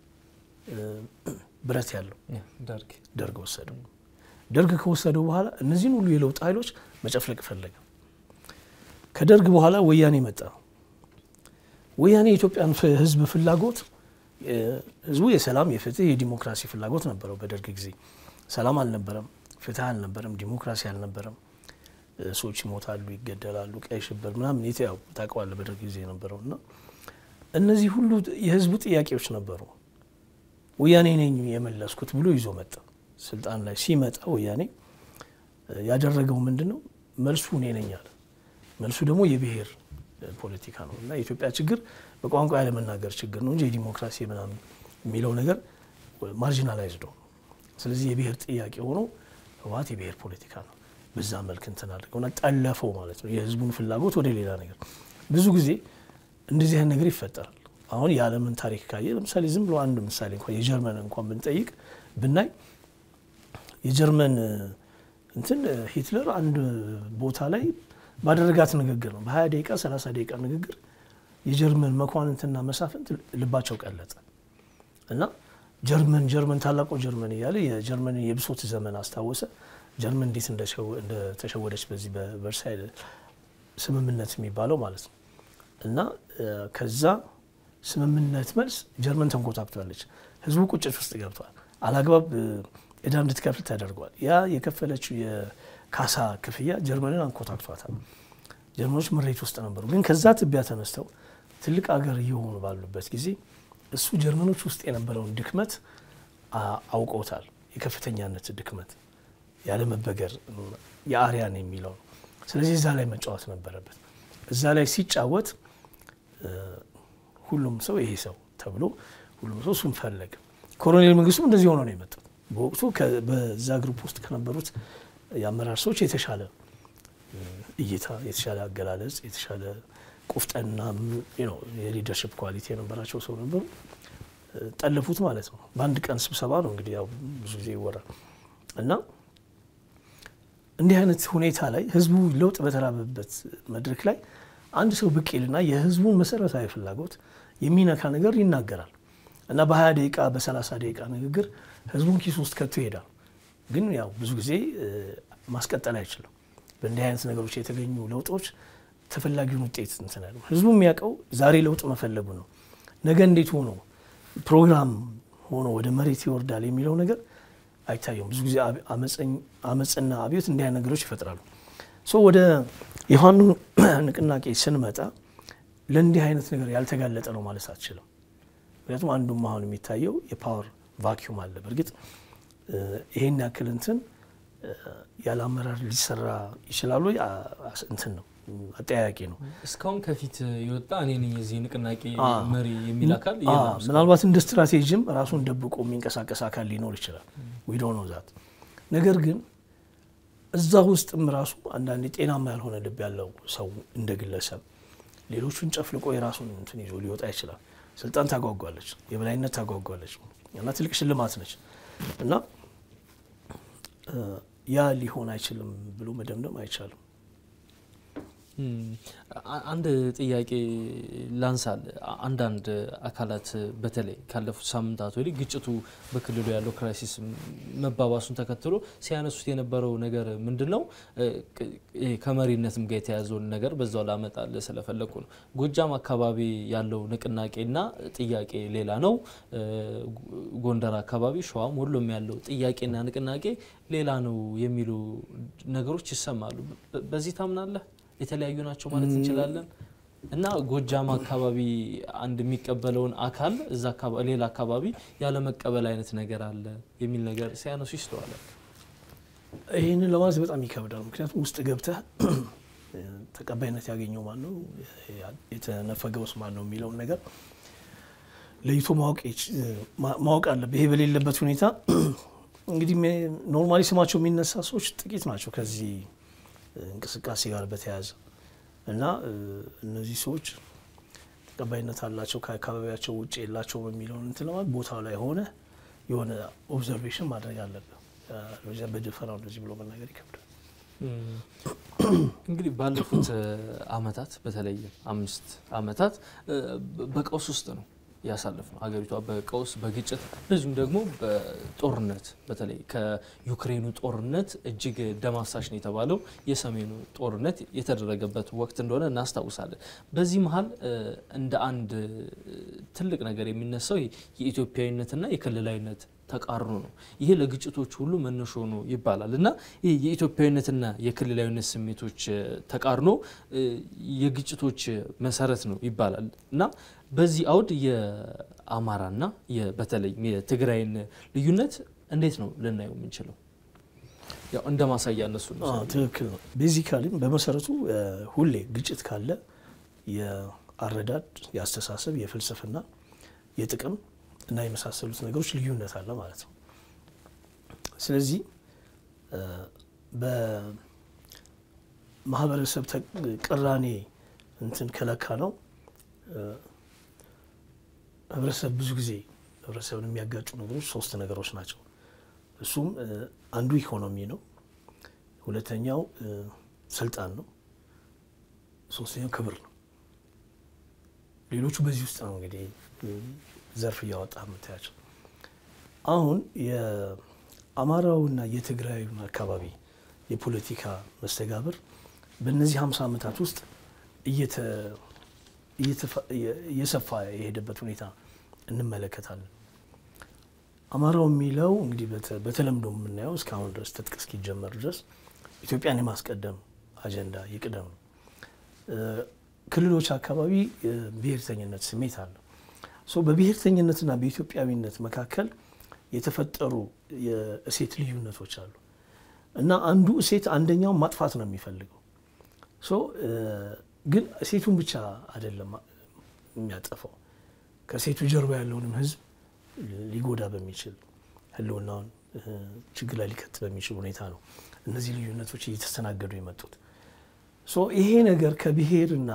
ብረት ያለው ደርግ ደርግ ወሰደው። ደርግ ከወሰደው በኋላ እነዚህን ሁሉ የለውጥ ኃይሎች መጨፍለቅ ፈለገ። ከደርግ በኋላ ወያኔ መጣ። ወያኔ የኢትዮጵያን ሕዝብ ፍላጎት ሕዝቡ የሰላም የፍትህ የዲሞክራሲ ፍላጎት ነበረው። በደርግ ጊዜ ሰላም አልነበረም፣ ፍትህ አልነበረም፣ ዲሞክራሲ አልነበረም። ሰዎች ይሞታሉ፣ ይገደላሉ፣ ቀይ ሽብር ምናምን የትያው ታውቀዋለህ በደርግ ጊዜ የነበረው እና እነዚህ ሁሉ የህዝቡ ጥያቄዎች ነበሩ። ወያኔ ነኝ የመለስኩት ብሎ ይዞ መጣ። ስልጣን ላይ ሲመጣ ወያኔ ያደረገው ምንድን ነው? መልሱ እኔ ነኝ አለ። መልሱ ደግሞ የብሔር ፖለቲካ ነው እና የኢትዮጵያ ችግር በቋንቋ ያለመናገር ችግር ነው እንጂ የዲሞክራሲ ምናምን የሚለው ነገር ማርጂናላይዝድ ነው። ስለዚህ የብሔር ጥያቄ ሆኖ ህወሓት የብሔር ፖለቲካ ነው በዛ መልክ እንትን አድርገውና ጠለፈው ማለት ነው የህዝቡን ፍላጎት ወደ ሌላ ነገር። ብዙ ጊዜ እንደዚህ አይነት ነገር ይፈጠራል። አሁን የዓለምን ታሪክ ካየ ለምሳሌ ዝም ብሎ አንድ ምሳሌ እንኳን የጀርመን እንኳን ብንጠይቅ ብናይ የጀርመን እንትን ሂትለር አንድ ቦታ ላይ ባደረጋት ንግግር ነው በ20 ደቂቃ 30 ደቂቃ ንግግር የጀርመን መኳንንትና መሳፍንት ልባቸው ቀለጠ እና ጀርመን ጀርመን ታላቁ ጀርመን እያለ የጀርመንን የብሶት ዘመን አስታወሰ። ጀርመን እንዴት እንደተሸወደች በዚህ በቨርሳይ ስምምነት የሚባለው ማለት ነው እና ከዛ ስምምነት መልስ ጀርመን ተንኮታክቷለች። ህዝቡ ቁጭት ውስጥ ገብቷል። አላግባብ እዳ እንድትከፍል ተደርጓል። ያ የከፈለችው የካሳ ክፍያ ጀርመንን አንኮታክቷታል። ጀርመኖች ምሬት ውስጥ ነበሩ። ግን ከዛ ትቢያ ተነስተው ትልቅ አገር እየሆኑ ባሉበት ጊዜ እሱ ጀርመኖች ውስጥ የነበረውን ድክመት አውቀውታል። የከፍተኛነት ድክመት ያለመበገር የአርያን የሚለው ነው። ስለዚህ እዛ ላይ መጫወት ነበረበት። እዛ ላይ ሲጫወት ሁሉም ሰው ይሄ ሰው ተብሎ ሁሉም ሰው እሱን ፈለገ። ኮሎኔል መንግስቱም እንደዚህ ሆኖ ነው የመጡት። በወቅቱ በዛ ግሩፕ ውስጥ ከነበሩት የአመራር ሰዎች የተሻለ እይታ፣ የተሻለ አገላለጽ፣ የተሻለ ቁፍጠና የሊደርሽፕ ኳሊቲ የነበራቸው ሰው ነበሩ። ጠለፉት ማለት ነው። በአንድ ቀን ስብሰባ ነው እንግዲህ ያው ብዙ ጊዜ ይወራል እና እንዲህ አይነት ሁኔታ ላይ ህዝቡ ለውጥ በተራበበት መድረክ ላይ አንድ ሰው ብቅ ይልና የህዝቡን መሰረታዊ ፍላጎት የሚነካ ነገር ይናገራል እና በ20 ደቂቃ በ30 ደቂቃ ንግግር ህዝቡን ኪስ ውስጥ ከቶ ይሄዳል። ግን ያው ብዙ ጊዜ ማስቀጠል አይችልም። በእንዲህ አይነት ነገሮች የተገኙ ለውጦች ተፈላጊውን ውጤት እንትን ያሉ ህዝቡ የሚያውቀው ዛሬ ለውጥ መፈለጉ ነው። ነገ እንዴት ሆኖ ፕሮግራም ሆኖ ወደ መሬት ይወርዳል የሚለው ነገር አይታየውም። ብዙ ጊዜ አመፅና አብዮት እንዲህ አይነት ነገሮች ይፈጥራሉ። ሶ ወደ የፋኖ ንቅናቄ ስንመጣ ለእንዲህ አይነት ነገር ያልተጋለጠ ነው ማለት አትችልም። ምክንያቱም አንዱም አሁን የሚታየው የፓወር ቫኪዩም አለ። በእርግጥ ይሄን ያክል እንትን ያለ አመራር ሊሰራ ይችላሉ እንትን ነው አጠያያቂ ነው። እስካሁን ከፊት የወጣ እኔ ነኝ የዚህ ንቅናቄ መሪ የሚል አካል ምናልባት እንደ ስትራቴጂም ራሱን ደብቆ የሚንቀሳቀስ አካል ሊኖር ይችላል። ዊዶ ነው ዛት ነገር ግን እዛ ውስጥም ራሱ አንዳንድ ጤናማ ያልሆነ ልብ ያለው ሰው እንደ ግለሰብ ሌሎቹን ጨፍልቆ የራሱን እንትን ይዞ ሊወጣ ይችላል። ስልጣን ታጓጓለች፣ የበላይነት ታጓጓለች እና ትልቅ ሽልማት ነች እና ያ ሊሆን አይችልም ብሎ መደምደም አይቻልም። አንድ ጥያቄ ላንሳል። አንዳንድ አካላት በተለይ ካለፉት ሳምንታት ወዲህ ግጭቱ በክልሉ ያለው ክራይሲስ መባባሱን ተከትሎ ሲያነሱት የነበረው ነገር ምንድን ነው? ከመሪነትም ጋር የተያዘውን ነገር በዛው ላመጣል ስለፈለኩ ነው። ጎጃም አካባቢ ያለው ንቅናቄና ጥያቄ ሌላ ነው። ጎንደር አካባቢ፣ ሸዋም፣ ወሎም ያለው ጥያቄና ንቅናቄ ሌላ ነው የሚሉ ነገሮች ይሰማሉ። በዚህ ታምናለህ? የተለያዩ ናቸው ማለት እንችላለን። እና ጎጃም አካባቢ አንድ የሚቀበለውን አካል እዛ ሌላ አካባቢ ያለመቀበል አይነት ነገር አለ የሚል ነገር ሲያነሱ ይስተዋላል። ይህንን ለማለት በጣም ይከብዳል። ምክንያቱም ውስጥ ገብተህ ተቀባይነት ያገኘው ማን ነው፣ የተነፈገውስ ማን ነው የሚለውን ነገር ለይቶ ማወቅ አለብህ። ይሄ በሌለበት ሁኔታ እንግዲህ ኖርማሊ ስማቸው የሚነሳ ሰዎች ጥቂት ናቸው ከዚህ እንቅስቃሴ ጋር በተያያዘ እና እነዚህ ሰዎች ተቀባይነት አላቸው ከአካባቢያቸው ውጭ የላቸውም የሚለውን እንትን ለማለት ቦታው ላይ ሆነ የሆነ ኦብዘርቬሽን ማድረግ አለብን። በደፈናው እንደዚህ ብሎ መናገር ይከብዳል። እንግዲህ ባለፉት አመታት በተለይ አምስት አመታት በቀውስ ውስጥ ነው ያሳለፍ ነው። ሀገሪቷ በቀውስ በግጭት እንደዚሁም ደግሞ በጦርነት በተለይ ከዩክሬኑ ጦርነት እጅግ ደም አፋሳሽ ነው የተባለው የሰሜኑ ጦርነት የተደረገበት ወቅት እንደሆነ እናስታውሳለን። በዚህ መሀል እንደ አንድ ትልቅ ነገር የሚነሳው የኢትዮጵያዊነትና የክልላዊነት ተቃርኖ ነው። ይሄ ለግጭቶች ሁሉ መነሾ ነው ይባላል እና ይህ የኢትዮጵያዊነትና የክልላዊነት ስሜቶች ተቃርኖ የግጭቶች መሰረት ነው ይባላል እና በዚህ አውድ የአማራና በተለይ የትግራይን ልዩነት እንዴት ነው ልናየው የምንችለው? ያው እንደ ማሳያ እነሱ ትክክል ነው። ቤዚካሊም በመሰረቱ ሁሌ ግጭት ካለ የአረዳድ፣ የአስተሳሰብ፣ የፍልስፍና፣ የጥቅም እና የመሳሰሉት ነገሮች ልዩነት አለ ማለት ነው። ስለዚህ በማህበረሰብ ቅራኔ እንትን ከለካ ነው ህብረተሰብ ብዙ ጊዜ ህብረተሰብን የሚያጋጩ ነገሮች ሶስት ነገሮች ናቸው። እሱም አንዱ ኢኮኖሚ ነው፣ ሁለተኛው ስልጣን ነው፣ ሶስተኛው ክብር ነው። ሌሎቹ በዚህ ውስጥ ነው እንግዲህ ዘርፍ እያወጣ የምታያቸው። አሁን የአማራውና የትግራዩን አካባቢ የፖለቲካ መስተጋብር በእነዚህ ሀምሳ ዓመታት ውስጥ እየሰፋ የሄደበት ሁኔታ እንመለከታለን። አማራው የሚለው እንግዲህ በተለምዶ የምናየው እስካሁን ድረስ ትጥቅ እስኪጀመር ድረስ ኢትዮጵያን የማስቀደም አጀንዳ ይቅደም ነው። ክልሎች አካባቢ ብሔርተኝነት ስሜት አለ። በብሔርተኝነትና በኢትዮጵያዊነት መካከል የተፈጠሩ የእሴት ልዩነቶች አሉ እና አንዱ እሴት አንደኛውን ማጥፋት ነው የሚፈልገው። ግን እሴቱን ብቻ አይደለም የሚያጠፋው ከሴቱ ጀርባ ያለውንም ሕዝብ ሊጎዳ በሚችል ሕልውናውን ችግር ላይ ሊከት በሚችል ሁኔታ ነው እነዚህ ልዩነቶች እየተስተናገዱ የመጡት። ይሄ ነገር ከብሔርና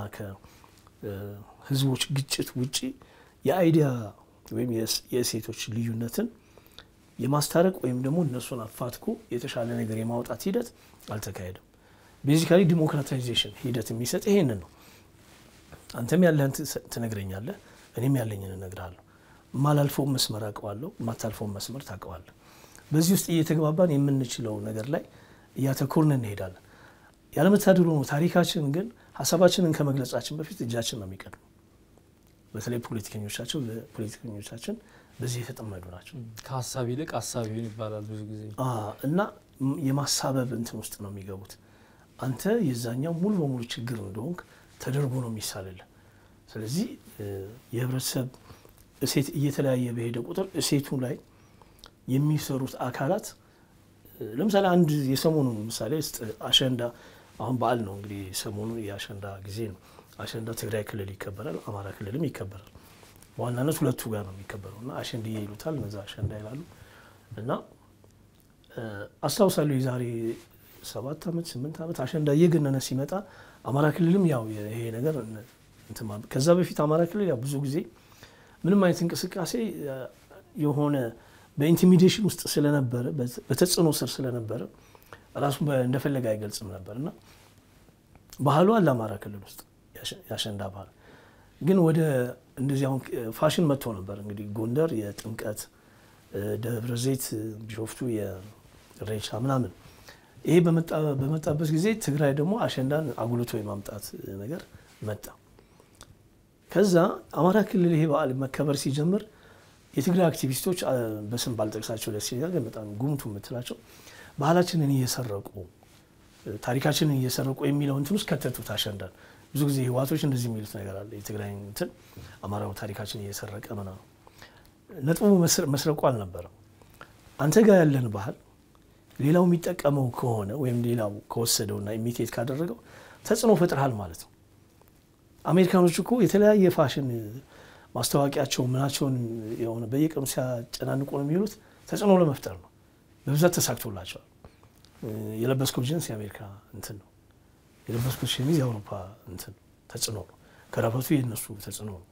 ከሕዝቦች ግጭት ውጪ የአይዲያ ወይም የእሴቶች ልዩነትን የማስታረቅ ወይም ደግሞ እነሱን አፋትኮ የተሻለ ነገር የማውጣት ሂደት አልተካሄደም። ቤዚካሊ ዲሞክራታይዜሽን ሂደት የሚሰጥ ይሄንን ነው። አንተም ያለህን ትነግረኛለህ፣ እኔም ያለኝን እነግርሃለሁ። የማላልፈውን መስመር አውቀዋለሁ፣ የማታልፈውን መስመር ታውቀዋለህ። በዚህ ውስጥ እየተግባባን የምንችለው ነገር ላይ እያተኮርን እንሄዳለን። ያለመታደሉ ነው። ታሪካችን ግን ሀሳባችንን ከመግለጻችን በፊት እጃችን ነው የሚቀድሙ። በተለይ ፖለቲከኞቻቸው ፖለቲከኞቻችን በዚህ የተጠመዱ ናቸው። ከሀሳብ ይልቅ ሀሳቢውን ይባላል ብዙ ጊዜ እና የማሳበብ እንትን ውስጥ ነው የሚገቡት። አንተ የዛኛው ሙሉ በሙሉ ችግር እንደሆንክ ተደርጎ ነው የሚሳልልህ። ስለዚህ የህብረተሰብ እሴት እየተለያየ በሄደ ቁጥር እሴቱ ላይ የሚሰሩት አካላት ለምሳሌ አንድ የሰሞኑን ምሳሌ ውስጥ አሸንዳ አሁን በዓል ነው እንግዲህ ሰሞኑ የአሸንዳ ጊዜ ነው። አሸንዳ ትግራይ ክልል ይከበራል፣ አማራ ክልልም ይከበራል። በዋናነት ሁለቱ ጋር ነው የሚከበረው እና አሸንድዬ ይሉታል፣ እነዛ አሸንዳ ይላሉ። እና አስታውሳለሁ የዛሬ ሰባት ዓመት ስምንት ዓመት አሸንዳ እየገነነ ሲመጣ አማራ ክልልም ያው ይሄ ነገር ከዛ በፊት አማራ ክልል ያው ብዙ ጊዜ ምንም አይነት እንቅስቃሴ የሆነ በኢንቲሚዴሽን ውስጥ ስለነበረ በተጽዕኖ ስር ስለነበረ ራሱ እንደፈለገ አይገልጽም ነበር እና ባህሉ አለ አማራ ክልል ውስጥ ያሸንዳ ባህል ግን ወደ እንደዚህ አሁን ፋሽን መጥቶ ነበር እንግዲህ ጎንደር የጥምቀት ደብረ ዘይት ቢሾፍቱ የሬቻ ምናምን ይሄ በመጣበት ጊዜ ትግራይ ደግሞ አሸንዳን አጉልቶ የማምጣት ነገር መጣ። ከዛ አማራ ክልል ይሄ በዓል መከበር ሲጀምር የትግራይ አክቲቪስቶች በስም ባልጠቅሳቸው ደስ ይላል፣ ግን በጣም ጉምቱ የምትላቸው ባህላችንን እየሰረቁ ታሪካችንን እየሰረቁ የሚለው እንትን ውስጥ ከተቱት አሸንዳን። ብዙ ጊዜ ህዋቶች እንደዚህ የሚሉት ነገር አለ። የትግራይ እንትን አማራው ታሪካችን እየሰረቀ ምናምን። ነጥቡ መስረቁ አልነበረም። አንተ ጋር ያለን ባህል ሌላው የሚጠቀመው ከሆነ ወይም ሌላው ከወሰደውና ኢሚቴት ካደረገው ተጽዕኖ ፈጥረሃል ማለት ነው። አሜሪካኖች እኮ የተለያየ ፋሽን ማስታወቂያቸው ምናቸውን የሆነ በየቀኑ ሲያጨናንቁ ነው የሚሉት ተጽዕኖ ለመፍጠር ነው። በብዛት ተሳክቶላቸዋል። የለበስከው ጅንስ የአሜሪካ እንትን ነው። የለበስኩት ሸሚዝ የአውሮፓ እንትን ተጽዕኖ ነው። ከረፈቱ የነሱ ተጽዕኖ ነው።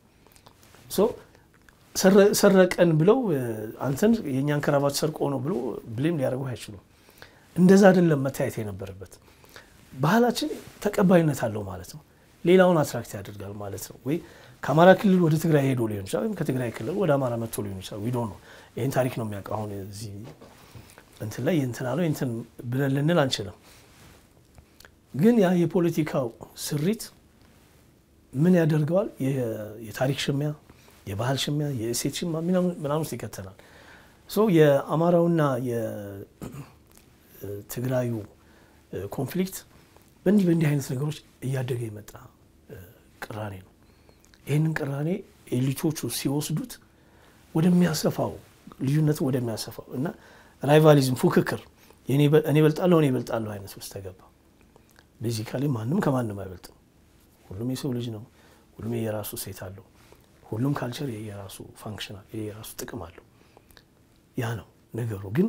ሰረቀን ብለው አንተን የእኛን ከረባት ሰርቆ ነው ብሎ ብሌም ሊያደርጉ አይችሉም። እንደዛ አይደለም መታየት የነበረበት። ባህላችን ተቀባይነት አለው ማለት ነው። ሌላውን አትራክት ያደርጋል ማለት ነው። ወይ ከአማራ ክልል ወደ ትግራይ ሄዶ ሊሆን ይችላል፣ ወይም ከትግራይ ክልል ወደ አማራ መጥቶ ሊሆን ይችላል። ዊዶ ነው ይህን ታሪክ ነው የሚያውቀው። አሁን እዚህ እንትን ላይ እንትን አለው እንትን ብለን ልንል አንችልም። ግን ያ የፖለቲካው ስሪት ምን ያደርገዋል? የታሪክ ሽሚያ፣ የባህል ሽሚያ፣ የእሴት ሽሚያ ምናምን ውስጥ ይከተናል። የአማራውና የትግራዩ ኮንፍሊክት በእንዲህ በእንዲህ አይነት ነገሮች እያደገ የመጣ ቅራኔ ነው። ይህንን ቅራኔ ኤሊቶቹ ሲወስዱት ወደሚያሰፋው ልዩነቱ ወደሚያሰፋው እና ራይቫሊዝም ፉክክር እኔ እበልጣለሁ እኔ እበልጣለሁ አይነት ውስጥ ተገባ። ቤዚካሊ ማንም ከማንም አይበልጥም። ሁሉም የሰው ልጅ ነው። ሁሉም የየራሱ ሴት አለው። ሁሉም ካልቸር የየራሱ ፋንክሽናል የየራሱ ጥቅም አለው። ያ ነው ነገሩ። ግን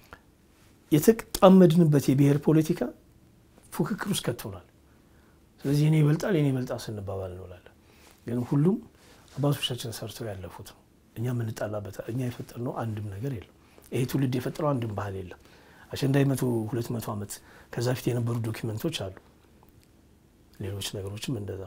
የተጣመድንበት የብሔር ፖለቲካ ፉክክር ውስጥ ከቶናል። ስለዚህ እኔ ይበልጣል እኔ ይበልጣል ስንባባል እንውላለን። ግን ሁሉም አባቶቻችን ሰርተው ያለፉት ነው። እኛ የምንጣላበት እኛ የፈጠርነው አንድም ነገር የለም። ይሄ ትውልድ የፈጠረው አንድም ባህል የለም። አሸንዳ መቶ ሁለት መቶ ዓመት ከዛ ፊት የነበሩ ዶኪመንቶች አሉ። ሌሎች ነገሮችም እንደዛ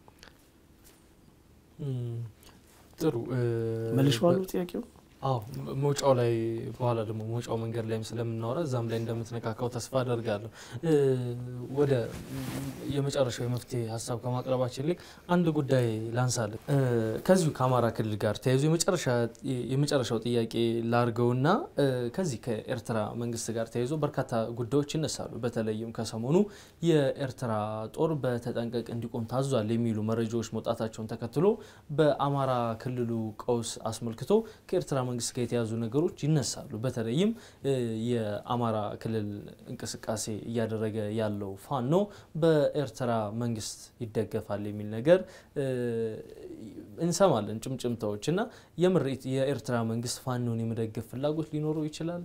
ጥሩ መልሼዋለሁ ጥያቄው። አዎ መውጫው ላይ በኋላ ደግሞ መውጫው መንገድ ላይም ስለምናወራ እዛም ላይ እንደምትነካካው ተስፋ አደርጋለሁ። ወደ የመጨረሻው የመፍትሄ ሀሳብ ከማቅረባችን ላይ አንድ ጉዳይ ላንሳለን። ከዚሁ ከአማራ ክልል ጋር ተያይዞ የመጨረሻው ጥያቄ ላርገውና ከዚህ ከኤርትራ መንግስት ጋር ተያይዞ በርካታ ጉዳዮች ይነሳሉ። በተለይም ከሰሞኑ የኤርትራ ጦር በተጠንቀቅ እንዲቆም ታዟል የሚሉ መረጃዎች መውጣታቸውን ተከትሎ በአማራ ክልሉ ቀውስ አስመልክቶ ከኤርትራ መንግስት ጋር የተያዙ ነገሮች ይነሳሉ። በተለይም የአማራ ክልል እንቅስቃሴ እያደረገ ያለው ፋኖ በኤርትራ መንግስት ይደገፋል የሚል ነገር እንሰማለን፣ ጭምጭምታዎች እና የምሬት የኤርትራ መንግስት ፋኖን የመደገፍ ፍላጎት ሊኖረው ይችላል።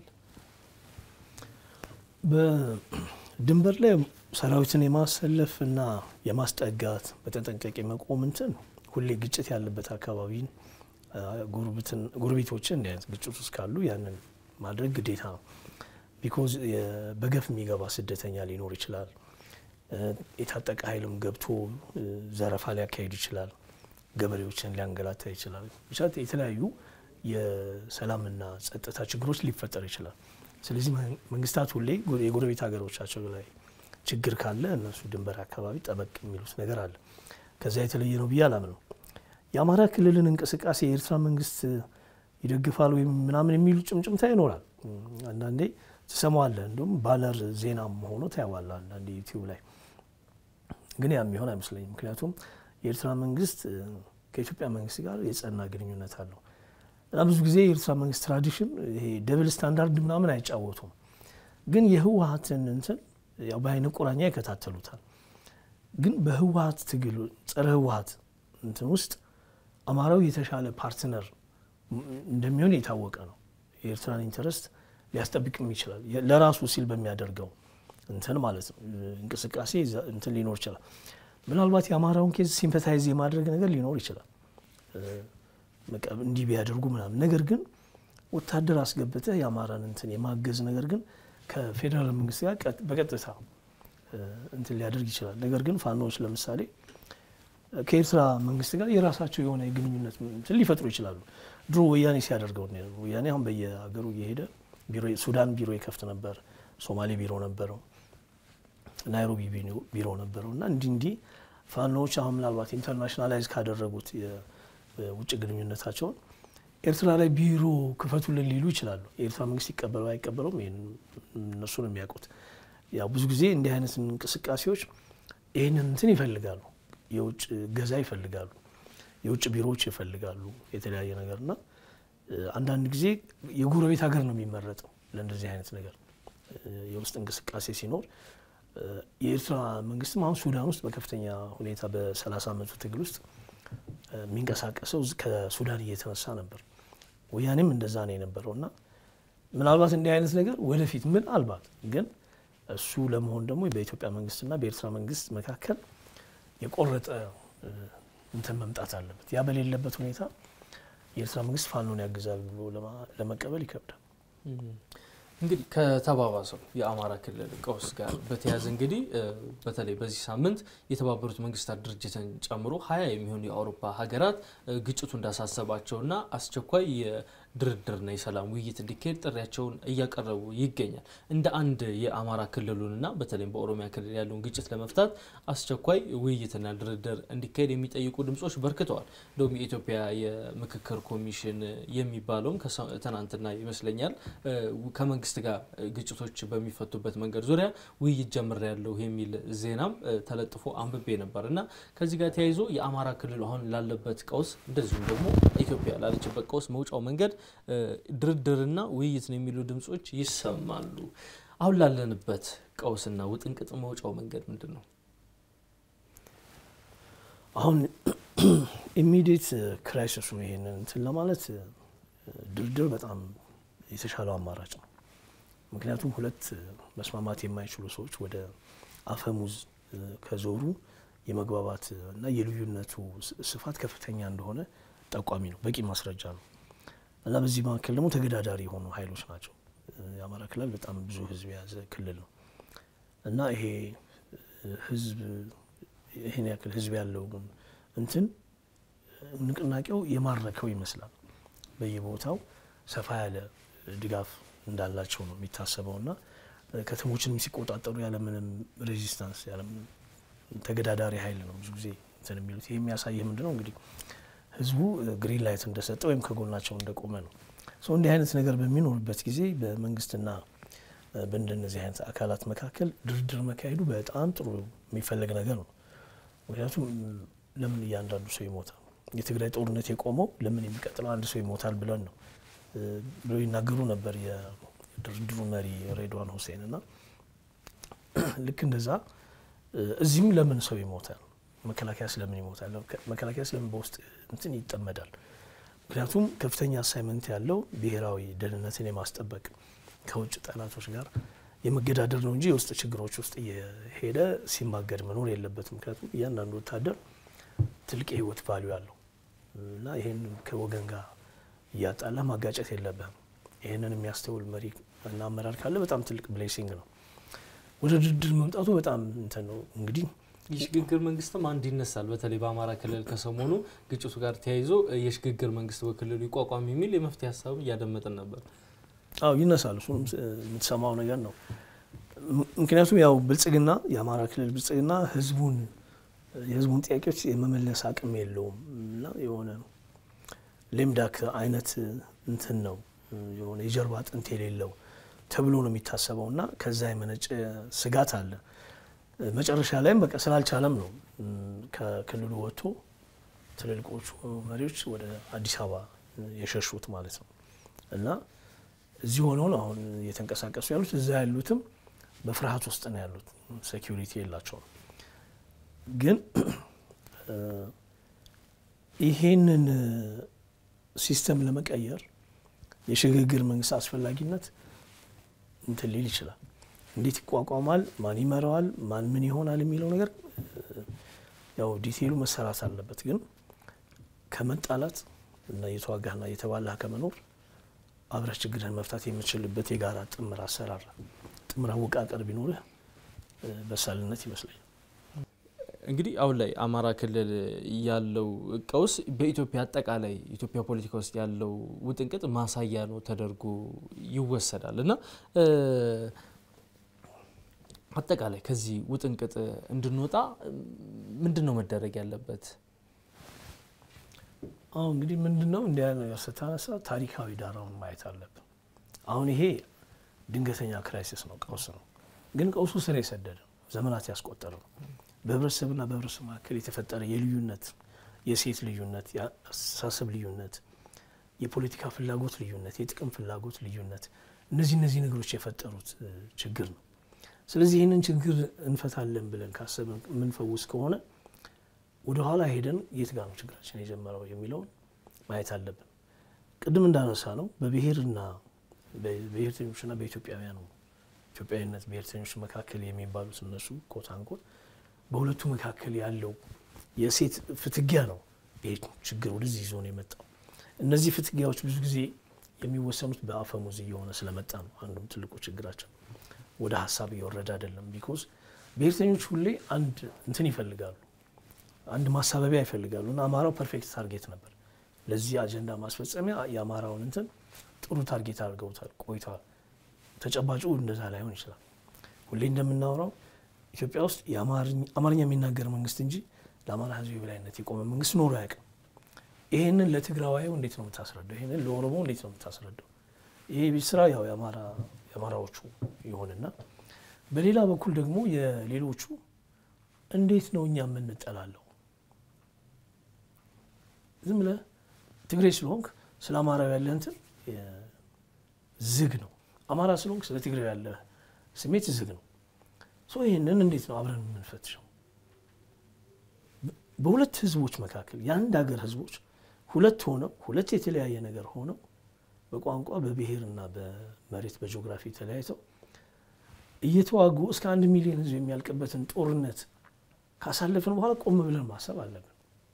በድንበር ላይ ሰራዊትን የማሰለፍ እና የማስጠጋት በተጠንቀቅ የመቆም እንትን ሁሌ ግጭት ያለበት አካባቢን ጎረቤቶችን እንዲህ አይነት ግጭት ውስጥ ካሉ ያንን ማድረግ ግዴታ ነው። ቢኮዝ በገፍ የሚገባ ስደተኛ ሊኖር ይችላል። የታጠቀ ኃይልም ገብቶ ዘረፋ ሊያካሄድ ይችላል። ገበሬዎችን ሊያንገላታ ይችላል። ብቻ የተለያዩ የሰላምና ጸጥታ ችግሮች ሊፈጠር ይችላል። ስለዚህ መንግስታት ሁሌ የጎረቤት ሀገሮቻቸው ላይ ችግር ካለ እነሱ ድንበር አካባቢ ጠበቅ የሚሉት ነገር አለ። ከዚያ የተለየ ነው ብዬ አላምነው። የአማራ ክልልን እንቅስቃሴ የኤርትራ መንግስት ይደግፋል ወይም ምናምን የሚሉ ጭምጭምታ ይኖራል። አንዳንዴ ትሰማዋለህ፣ እንዲሁም ባነር ዜናም ሆኖ ታያዋለህ አንዳንዴ ዩቲዩብ ላይ። ግን ያ የሚሆን አይመስለኝም። ምክንያቱም የኤርትራ መንግስት ከኢትዮጵያ መንግስት ጋር የጸና ግንኙነት አለው እና ብዙ ጊዜ የኤርትራ መንግስት ትራዲሽን ይሄ ደብል ስታንዳርድ ምናምን አይጫወቱም። ግን የህወሀትን እንትን ያው በአይነ ቁራኛ ይከታተሉታል። ግን በህወሀት ትግል ጸረ ህወሀት እንትን ውስጥ አማራው የተሻለ ፓርትነር እንደሚሆን የታወቀ ነው። የኤርትራን ኢንተረስት ሊያስጠብቅም ይችላል ለራሱ ሲል በሚያደርገው እንትን ማለት ነው እንቅስቃሴ እንትን ሊኖር ይችላል። ምናልባት የአማራውን ኬዝ ሲምፐታይዝ የማድረግ ነገር ሊኖር ይችላል እንዲህ ቢያደርጉ ምናምን። ነገር ግን ወታደር አስገብተህ የአማራን እንትን የማገዝ ነገር ግን ከፌዴራል መንግስት ጋር በቀጥታ እንትን ሊያደርግ ይችላል። ነገር ግን ፋኖዎች ለምሳሌ ከኤርትራ መንግስት ጋር የራሳቸው የሆነ የግንኙነት እንትን ሊፈጥሩ ይችላሉ። ድሮ ወያኔ ሲያደርገው ወያኔ አሁን በየሀገሩ እየሄደ ሱዳን ቢሮ ይከፍት ነበር፣ ሶማሌ ቢሮ ነበረው፣ ናይሮቢ ቢሮ ነበረው እና እንዲህ እንዲህ ፋኖዎች አሁን ምናልባት ኢንተርናሽናላይዝ ካደረጉት የውጭ ግንኙነታቸውን ኤርትራ ላይ ቢሮ ክፈቱልን ሊሉ ይችላሉ። የኤርትራ መንግስት ይቀበለው አይቀበለውም እነሱ ነው የሚያውቁት። ያው ብዙ ጊዜ እንዲህ አይነት እንቅስቃሴዎች ይህንን እንትን ይፈልጋሉ የውጭ ገዛ ይፈልጋሉ፣ የውጭ ቢሮዎች ይፈልጋሉ፣ የተለያየ ነገር እና አንዳንድ ጊዜ የጎረቤት ሀገር ነው የሚመረጠው ለእንደዚህ አይነት ነገር የውስጥ እንቅስቃሴ ሲኖር። የኤርትራ መንግስትም አሁን ሱዳን ውስጥ በከፍተኛ ሁኔታ በሰላሳ ዓመቱ ትግል ውስጥ የሚንቀሳቀሰው ከሱዳን እየተነሳ ነበር። ወያኔም እንደዛ ነው የነበረው እና ምናልባት እንዲህ አይነት ነገር ወደፊት ምናልባት ግን እሱ ለመሆን ደግሞ በኢትዮጵያ መንግስትና በኤርትራ መንግስት መካከል የቆረጠ እንትን መምጣት አለበት። ያ በሌለበት ሁኔታ የኤርትራ መንግስት ፋኖን ያግዛል ብሎ ለመቀበል ይከብዳል። እንግዲህ ከተባባሰው የአማራ ክልል ቀውስ ጋር በተያያዘ እንግዲህ በተለይ በዚህ ሳምንት የተባበሩት መንግስታት ድርጅትን ጨምሮ ሀያ የሚሆኑ የአውሮፓ ሀገራት ግጭቱ እንዳሳሰባቸውና አስቸኳይ የድርድርና የሰላም ውይይት እንዲካሄድ ጥሪያቸውን እያቀረቡ ይገኛል። እንደ አንድ የአማራ ክልሉንና በተለይም በኦሮሚያ ክልል ያለውን ግጭት ለመፍታት አስቸኳይ ውይይትና ድርድር እንዲካሄድ የሚጠይቁ ድምጾች በርክተዋል። እንደውም የኢትዮጵያ የምክክር ኮሚሽን የሚባለውም ትናንትና ይመስለኛል ከመንግስት ጋር ግጭቶች በሚፈቱበት መንገድ ዙሪያ ውይይት ጀምሬያለሁ የሚል ዜናም ተለጥፎ አንብቤ ነበር እና ከዚህ ጋር ተያይዞ የአማራ ክልል አሁን ላለበት ቀውስ እንደዚሁም ደግሞ ኢትዮጵያ ላለችበት ቀውስ መውጫው መንገድ ድርድርና ውይይት ነው የሚሉ ድምጾች ይሰማሉ። አሁን ላለንበት ቀውስና ውጥንቅጥ መውጫው መንገድ ምንድን ነው? አሁን ኢሚዲየት ክራይሲሱ ይሄንን እንትን ለማለት ድርድር በጣም የተሻለው አማራጭ ነው። ምክንያቱም ሁለት መስማማት የማይችሉ ሰዎች ወደ አፈሙዝ ከዞሩ የመግባባት እና የልዩነቱ ስፋት ከፍተኛ እንደሆነ ጠቋሚ ነው፣ በቂ ማስረጃ ነው። እና በዚህ መካከል ደግሞ ተገዳዳሪ የሆኑ ኃይሎች ናቸው። የአማራ ክልል በጣም ብዙ ሕዝብ የያዘ ክልል ነው እና ይሄ ሕዝብ ይህን ያክል ሕዝብ ያለው እንትን ንቅናቄው የማረከው ይመስላል። በየቦታው ሰፋ ያለ ድጋፍ እንዳላቸው ነው የሚታሰበው እና ከተሞችንም ሲቆጣጠሩ ያለምንም ሬዚስታንስ ያለምንም ተገዳዳሪ ኃይል ነው ብዙ ጊዜ እንትን የሚሉት። ይህ የሚያሳይህ ምንድን ነው እንግዲህ ህዝቡ ግሪን ላይት እንደሰጠ ወይም ከጎናቸው እንደቆመ ነው። ሰው እንዲህ አይነት ነገር በሚኖርበት ጊዜ በመንግስትና በእንደነዚህ አይነት አካላት መካከል ድርድር መካሄዱ በጣም ጥሩ የሚፈለግ ነገር ነው። ምክንያቱም ለምን እያንዳንዱ ሰው ይሞታል? የትግራይ ጦርነት የቆመው ለምን የሚቀጥለው አንድ ሰው ይሞታል ብለን ነው ብለው ይናገሩ ነበር የድርድሩ መሪ ሬድዋን ሁሴን እና ልክ እንደዛ እዚህም ለምን ሰው ይሞታል? መከላከያ ስለምን ይሞታል? መከላከያ ስለምን በውስጥ እንትን ይጠመዳል? ምክንያቱም ከፍተኛ አሳይመንት ያለው ብሔራዊ ደህንነትን የማስጠበቅ ከውጭ ጠላቶች ጋር የመገዳደር ነው እንጂ የውስጥ ችግሮች ውስጥ እየሄደ ሲማገድ መኖር የለበትም። ምክንያቱም እያንዳንዱ ወታደር ትልቅ የህይወት ቫሊዩ አለው እና ይህን ከወገን ጋር እያጣላ ማጋጨት የለብህም። ይህንን የሚያስተውል መሪ እና አመራር ካለ በጣም ትልቅ ብሌሲንግ ነው። ወደ ድርድር መምጣቱ በጣም እንትን ነው እንግዲህ የሽግግር መንግስትም አንድ ይነሳል። በተለይ በአማራ ክልል ከሰሞኑ ግጭቱ ጋር ተያይዞ የሽግግር መንግስት በክልሉ ይቋቋም የሚል የመፍትሄ ሀሳብም እያደመጥን ነበር። አዎ ይነሳል። እሱንም የምትሰማው ነገር ነው። ምክንያቱም ያው ብልጽግና የአማራ ክልል ብልጽግና ህዝቡን የህዝቡን ጥያቄዎች የመመለስ አቅም የለውም እና የሆነ ሌምዳክ አይነት እንትን ነው የሆነ የጀርባ አጥንት የሌለው ተብሎ ነው የሚታሰበው እና ከዛ የመነጨ ስጋት አለ። መጨረሻ ላይም በቃ ስላልቻለም ነው ከክልሉ ወጥቶ ትልልቆቹ መሪዎች ወደ አዲስ አበባ የሸሹት ማለት ነው እና እዚህ ሆነው ነው አሁን እየተንቀሳቀሱ ያሉት። እዛ ያሉትም በፍርሃት ውስጥ ነው ያሉት፣ ሴኪሪቲ የላቸውም። ግን ይሄንን ሲስተም ለመቀየር የሽግግር መንግስት አስፈላጊነት እንትን ሊል ይችላል። እንዴት ይቋቋማል፣ ማን ይመራዋል፣ ማን ምን ይሆናል የሚለው ነገር ያው ዲቴይሉ መሰራት አለበት። ግን ከመጣላት እና እየተዋጋህና እየተባላህ ከመኖር አብረህ ችግርህን መፍታት የምትችልበት የጋራ ጥምር አሰራር ጥምር አወቃቀር ቢኖርህ በሳልነት ይመስለኛል። እንግዲህ አሁን ላይ አማራ ክልል ያለው ቀውስ በኢትዮጵያ አጠቃላይ ኢትዮጵያ ፖለቲካ ውስጥ ያለው ውጥንቅጥ ማሳያ ነው ተደርጎ ይወሰዳል እና አጠቃላይ ከዚህ ውጥንቅጥ እንድንወጣ ምንድን ነው መደረግ ያለበት? አሁን እንግዲህ ምንድን ነው እንዲያ ነገር ስታነሳ ታሪካዊ ዳራውን ማየት አለብን። አሁን ይሄ ድንገተኛ ክራይሲስ ነው፣ ቀውስ ነው። ግን ቀውሱ ስር የሰደደ ዘመናት ያስቆጠረ ነው። በህብረተሰብና በህብረተሰብ መካከል የተፈጠረ የልዩነት የሴት ልዩነት፣ የአስተሳሰብ ልዩነት፣ የፖለቲካ ፍላጎት ልዩነት፣ የጥቅም ፍላጎት ልዩነት፣ እነዚህ እነዚህ ነገሮች የፈጠሩት ችግር ነው። ስለዚህ ይህንን ችግር እንፈታለን ብለን ካሰብን የምንፈውስ ከሆነ ወደ ኋላ ሄደን የት ጋር ነው ችግራችን የጀመረው የሚለውን ማየት አለብን። ቅድም እንዳነሳ ነው በብሔርና በብሔርተኞችና በኢትዮጵያውያኑ ኢትዮጵያዊነት ብሔርተኞች መካከል የሚባሉት እነሱ ኮት አንኮት በሁለቱ መካከል ያለው የሴት ፍትጊያ ነው ይሄ ችግር ወደዚህ ይዞ ነው የመጣው። እነዚህ ፍትጊያዎች ብዙ ጊዜ የሚወሰኑት በአፈሙዝ እየሆነ ስለመጣ ነው። አንዱም ትልቁ ችግራቸው ወደ ሀሳብ እየወረደ አይደለም። ቢኮዝ ብሔርተኞች ሁሌ አንድ እንትን ይፈልጋሉ፣ አንድ ማሳበቢያ ይፈልጋሉ እና አማራው ፐርፌክት ታርጌት ነበር ለዚህ አጀንዳ ማስፈጸሚያ የአማራውን እንትን ጥሩ ታርጌት አድርገውታል ቆይተዋል። ተጨባጩ እንደዛ ላይሆን ይችላል። ሁሌ እንደምናወራው ኢትዮጵያ ውስጥ አማርኛ የሚናገር መንግስት እንጂ ለአማራ ሕዝብ የበላይነት የቆመ መንግስት ኖሮ አያውቅም። ይህንን ለትግራዋዩ እንዴት ነው የምታስረዳው? ይህንን ለኦሮሞ እንዴት ነው የምታስረዳው? ይሄ ቤት ስራ ያው የአማራዎቹ ይሆንና በሌላ በኩል ደግሞ የሌሎቹ እንዴት ነው እኛ የምንጠላለው? ዝም ብለህ ትግሬ ስለሆንክ ስለ አማራው ያለህ እንትን ዝግ ነው። አማራ ስለሆንክ ስለ ትግሬ ያለህ ስሜት ዝግ ነው። ሶ ይህንን እንዴት ነው አብረን የምንፈትሸው? በሁለት ህዝቦች መካከል የአንድ ሀገር ህዝቦች ሁለት ሆነው ሁለት የተለያየ ነገር ሆነው በቋንቋ በብሔርና በመሬት በጂኦግራፊ ተለያይተው እየተዋጉ እስከ አንድ ሚሊዮን ህዝብ የሚያልቅበትን ጦርነት ካሳለፍን በኋላ ቆም ብለን ማሰብ አለብን።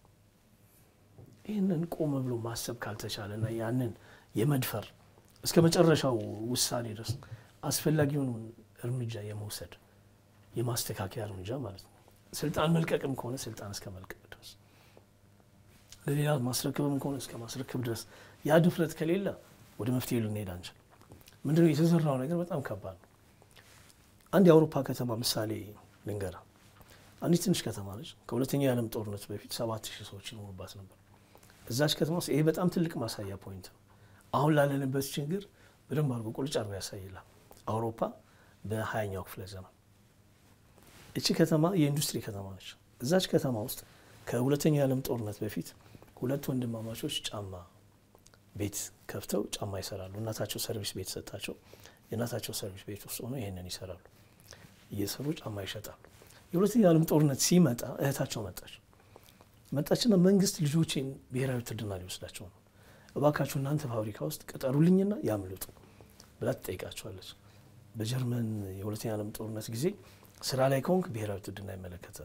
ይህንን ቆም ብሎ ማሰብ ካልተቻለና ያንን የመድፈር እስከ መጨረሻው ውሳኔ ድረስ አስፈላጊውን እርምጃ የመውሰድ የማስተካከያ እርምጃ ማለት ነው። ስልጣን መልቀቅም ከሆነ ስልጣን እስከ መልቀቅ ድረስ ለሌላ ማስረክብም ከሆነ እስከ ማስረክብ ድረስ ያ ድፍረት ከሌለ ወደ መፍትሄ ልንሄድ አንችል። ምንድነው የተዘራው ነገር በጣም ከባድ ነው። አንድ የአውሮፓ ከተማ ምሳሌ ልንገራ። አንዲት ትንሽ ከተማ ነች። ከሁለተኛው የዓለም ጦርነት በፊት ሰባት ሺህ ሰዎች ይኖሩባት ነበር። እዛች ከተማ ውስጥ ይሄ በጣም ትልቅ ማሳያ ፖይንት ነው። አሁን ላለንበት ችግር በደንብ አድርጎ ቁልጭ አድርጎ ያሳይላል። አውሮፓ በሀያኛው ክፍለ ዘመን እቺ ከተማ የኢንዱስትሪ ከተማ ነች። እዛች ከተማ ውስጥ ከሁለተኛው የዓለም ጦርነት በፊት ሁለት ወንድማማቾች ጫማ ቤት ከፍተው ጫማ ይሰራሉ። እናታቸው ሰርቪስ ቤት ሰጣቸው። የእናታቸው ሰርቪስ ቤት ውስጥ ሆነው ይህንን ይሰራሉ። እየሰሩ ጫማ ይሸጣሉ። የሁለተኛው የዓለም ጦርነት ሲመጣ እህታቸው መጣች መጣችና መንግስት ልጆቼን ብሔራዊ ውትድርና ሊወስዳቸው ነው፣ እባካችሁ እናንተ ፋብሪካ ውስጥ ቅጠሩልኝና ያምልጡ ብላ ትጠይቃቸዋለች። በጀርመን የሁለተኛ ዓለም ጦርነት ጊዜ ስራ ላይ ከሆንክ ብሔራዊ ውትድርና ይመለከተ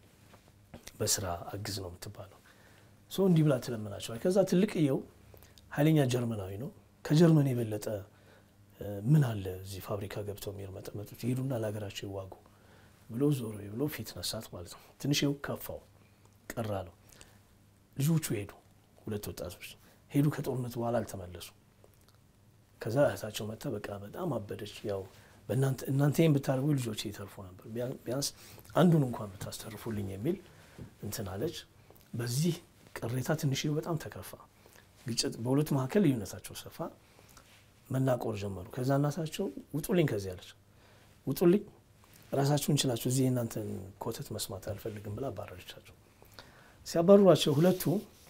በስራ አግዝ ነው የምትባለው። ሰው እንዲህ ብላ ትለምናቸዋል። ከዛ ትልቅየው ኃይለኛ ጀርመናዊ ነው። ከጀርመን የበለጠ ምን አለ እዚህ ፋብሪካ ገብተው የሚርመጠመጡት ይሄዱና ለሀገራቸው ይዋጉ ብሎ ዞሮ ብሎ ፊት ነሳት ማለት ነው። ትንሽ ይኸው ከፋው ቀራ ነው። ልጆቹ ሄዱ፣ ሁለት ወጣቶች ሄዱ። ከጦርነት በኋላ አልተመለሱ። ከዛ እህታቸው መጥታ በቃ በጣም አበደች። ያው እናንተ ይህን ብታደርጉ ልጆች ይተርፉ ነበር፣ ቢያንስ አንዱን እንኳን ብታስተርፉልኝ የሚል እንትን አለች። በዚህ ቅሬታ ትንሽ በጣም ተከፋ። ግጭት በሁለቱ መካከል ልዩነታቸው ሰፋ፣ መናቆር ጀመሩ። ከዛ እናታቸው ውጡልኝ ከዚህ አለች። ውጡልኝ ራሳችሁን ችላችሁ እዚህ የእናንተን ኮተት መስማት አልፈልግም ብላ አባረረቻቸው። ሲያባርሯቸው ሁለቱ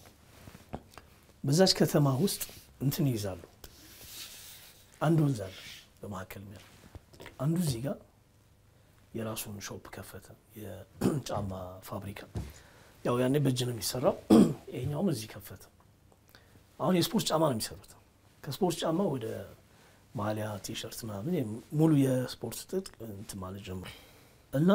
በዛች ከተማ ውስጥ እንትን ይይዛሉ። አንድ ወንዝ አለ በመካከል ሚያ አንዱ እዚህ ጋር የራሱን ሾፕ ከፈተ፣ የጫማ ፋብሪካ። ያው ያኔ በእጅ ነው የሚሰራው። ይሄኛውም እዚህ ከፈተ። አሁን የስፖርት ጫማ ነው የሚሰሩት። ከስፖርት ጫማ ወደ ማሊያ፣ ቲሸርት ምናምን ሙሉ የስፖርት ጥጥ እንትን ማለት ጀምሮ እና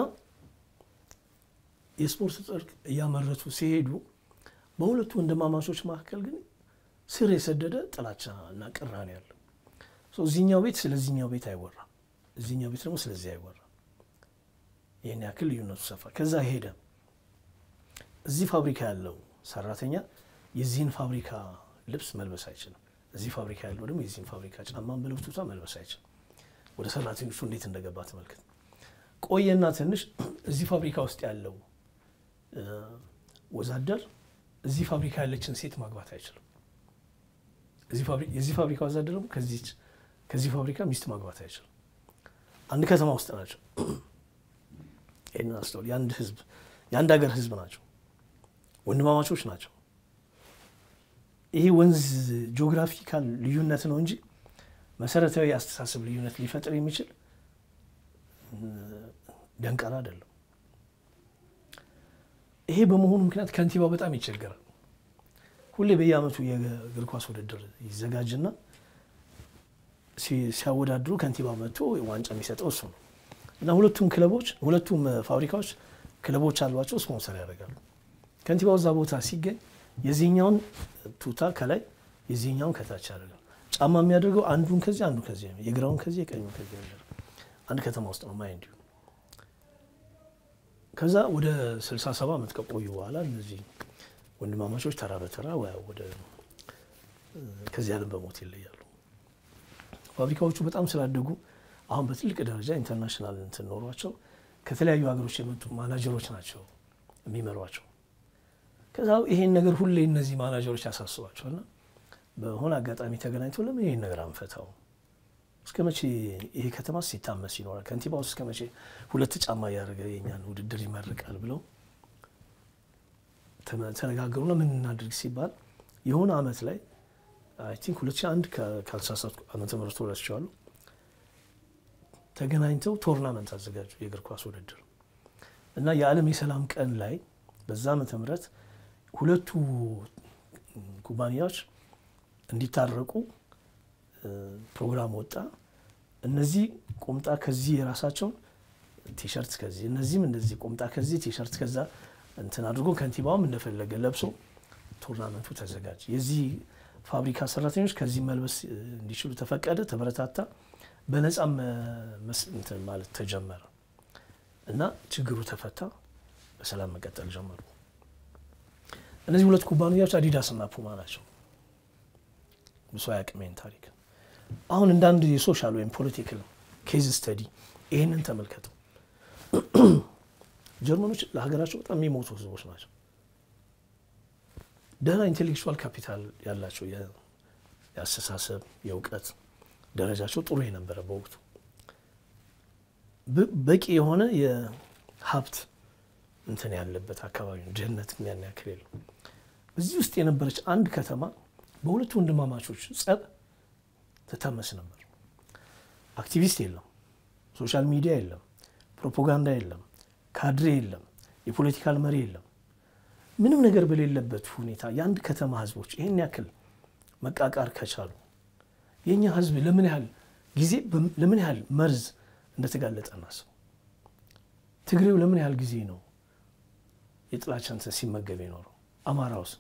የስፖርት ጥጥ እያመረቱ ሲሄዱ በሁለቱ ወንድማማቾች መካከል ግን ስር የሰደደ ጥላቻ እና ቅራኔ ያለው እዚህኛው ቤት ስለዚህኛው ቤት አይወራም፣ እዚህኛው ቤት ደግሞ ስለዚህ አይወራም። ይህን ያክል ልዩነቱ ሰፋ። ከዛ ሄደ። እዚህ ፋብሪካ ያለው ሰራተኛ የዚህን ፋብሪካ ልብስ መልበስ አይችልም። እዚህ ፋብሪካ ያለው ደግሞ የዚህን ፋብሪካ ጫማን በልብቱታ መልበስ አይችልም። ወደ ሰራተኞቹ እንዴት እንደገባ ተመልከት። ቆየና ትንሽ እዚህ ፋብሪካ ውስጥ ያለው ወዛደር እዚህ ፋብሪካ ያለችን ሴት ማግባት አይችልም። የዚህ ፋብሪካ ወዛደር ደግሞ ከዚህ ፋብሪካ ሚስት ማግባት አይችልም። አንድ ከተማ ውስጥ ናቸው። ይህንን አስተውል። የአንድ ህዝብ የአንድ ሀገር ህዝብ ናቸው። ወንድማማቾች ናቸው። ይሄ ወንዝ ጂኦግራፊካል ልዩነት ነው እንጂ መሰረታዊ የአስተሳሰብ ልዩነት ሊፈጥር የሚችል ደንቀራ አይደለም። ይሄ በመሆኑ ምክንያት ከንቲባው በጣም ይቸገራል። ሁሌ በየአመቱ የእግር ኳስ ውድድር ይዘጋጅና ሲያወዳድሩ ከንቲባ መጥቶ ዋንጫ የሚሰጠው እሱ ነው እና ሁለቱም ክለቦች ሁለቱም ፋብሪካዎች ክለቦች አሏቸው፣ ስፖንሰር ያደርጋሉ። ከንቲባው እዛ ቦታ ሲገኝ የዚህኛውን ቱታ ከላይ የዚህኛውን ከታች ያደርጋል። ጫማ የሚያደርገው አንዱን ከዚህ አንዱ ከዚህ የግራውን ከዚህ የቀኙን ከዚህ ያደርገው አንድ ከተማ ውስጥ ነው ማይ እንዲሁ ከዛ ወደ 67 ዓመት ከቆዩ በኋላ እነዚህ ወንድማማቾች ተራ በተራ ወደ ከዚህ ዓለም በሞት ይለያሉ። ፋብሪካዎቹ በጣም ስላደጉ አሁን በትልቅ ደረጃ ኢንተርናሽናል እንትን ኖሯቸው ከተለያዩ ሀገሮች የመጡ ማናጀሮች ናቸው የሚመሯቸው። ከዛ ይሄን ነገር ሁሌ እነዚህ ማናጀሮች ያሳስባቸውና በሆነ አጋጣሚ ተገናኝተው ለምን ይሄን ነገር አንፈታው? እስከ መቼ ይሄ ከተማ ሲታመስ ይኖራል? ከንቲባው እስከ መቼ ሁለት ጫማ እያደረገ የኛን ውድድር ይመርቃል? ብለው ተነጋገሩና ምን እናድርግ ሲባል የሆነ አመት ላይ አይ ቲንክ 2001 ካልተሳሳትኩ ዓመተ ምህረት ረስቼዋለሁ። ተገናኝተው ቶርናመንት አዘጋጁ የእግር ኳስ ውድድር እና የዓለም የሰላም ቀን ላይ በዛ ዓመተ ምህረት ሁለቱ ኩባንያዎች እንዲታረቁ ፕሮግራም ወጣ። እነዚህ ቁምጣ ከዚህ የራሳቸውን ቲሸርት ከዚህ እነዚህም እንደዚህ ቁምጣ ከዚህ ቲሸርት ከዛ እንትን አድርጎ ከንቲባውም እንደፈለገ ለብሶ ቱርናመንቱ ተዘጋጀ። የዚህ ፋብሪካ ሰራተኞች ከዚህ መልበስ እንዲችሉ ተፈቀደ፣ ተበረታታ። በነፃ እንትን ማለት ተጀመረ እና ችግሩ ተፈታ። በሰላም መቀጠል ጀመሩ። እነዚህ ሁለት ኩባንያዎች አዲዳስ እና ፑማ ናቸው። ብሶ ያቅሜን ታሪክ አሁን እንደ አንድ የሶሻል ወይም ፖለቲካል ኬዝ ስተዲ ይህንን ተመልከተው። ጀርመኖች ለሀገራቸው በጣም የሚሞቱ ህዝቦች ናቸው። ደህና ኢንቴሌክቹዋል ካፒታል ያላቸው የአስተሳሰብ የእውቀት ደረጃቸው ጥሩ የነበረ በወቅቱ በቂ የሆነ የሀብት እንትን ያለበት አካባቢ ነው። ድህነት ያን ያክል የለው። እዚህ ውስጥ የነበረች አንድ ከተማ በሁለቱ ወንድማማቾች ጸብ ትታመስ ነበር። አክቲቪስት የለም፣ ሶሻል ሚዲያ የለም፣ ፕሮፓጋንዳ የለም፣ ካድሬ የለም፣ የፖለቲካል መሪ የለም። ምንም ነገር በሌለበት ሁኔታ የአንድ ከተማ ህዝቦች ይህን ያክል መቃቃር ከቻሉ የእኛ ህዝብ ለምን ያህል ጊዜ ለምን ያህል መርዝ እንደተጋለጠ እናስብ። ትግሬው ለምን ያህል ጊዜ ነው የጥላቻ እንትን ሲመገብ የኖረው? አማራውስ፣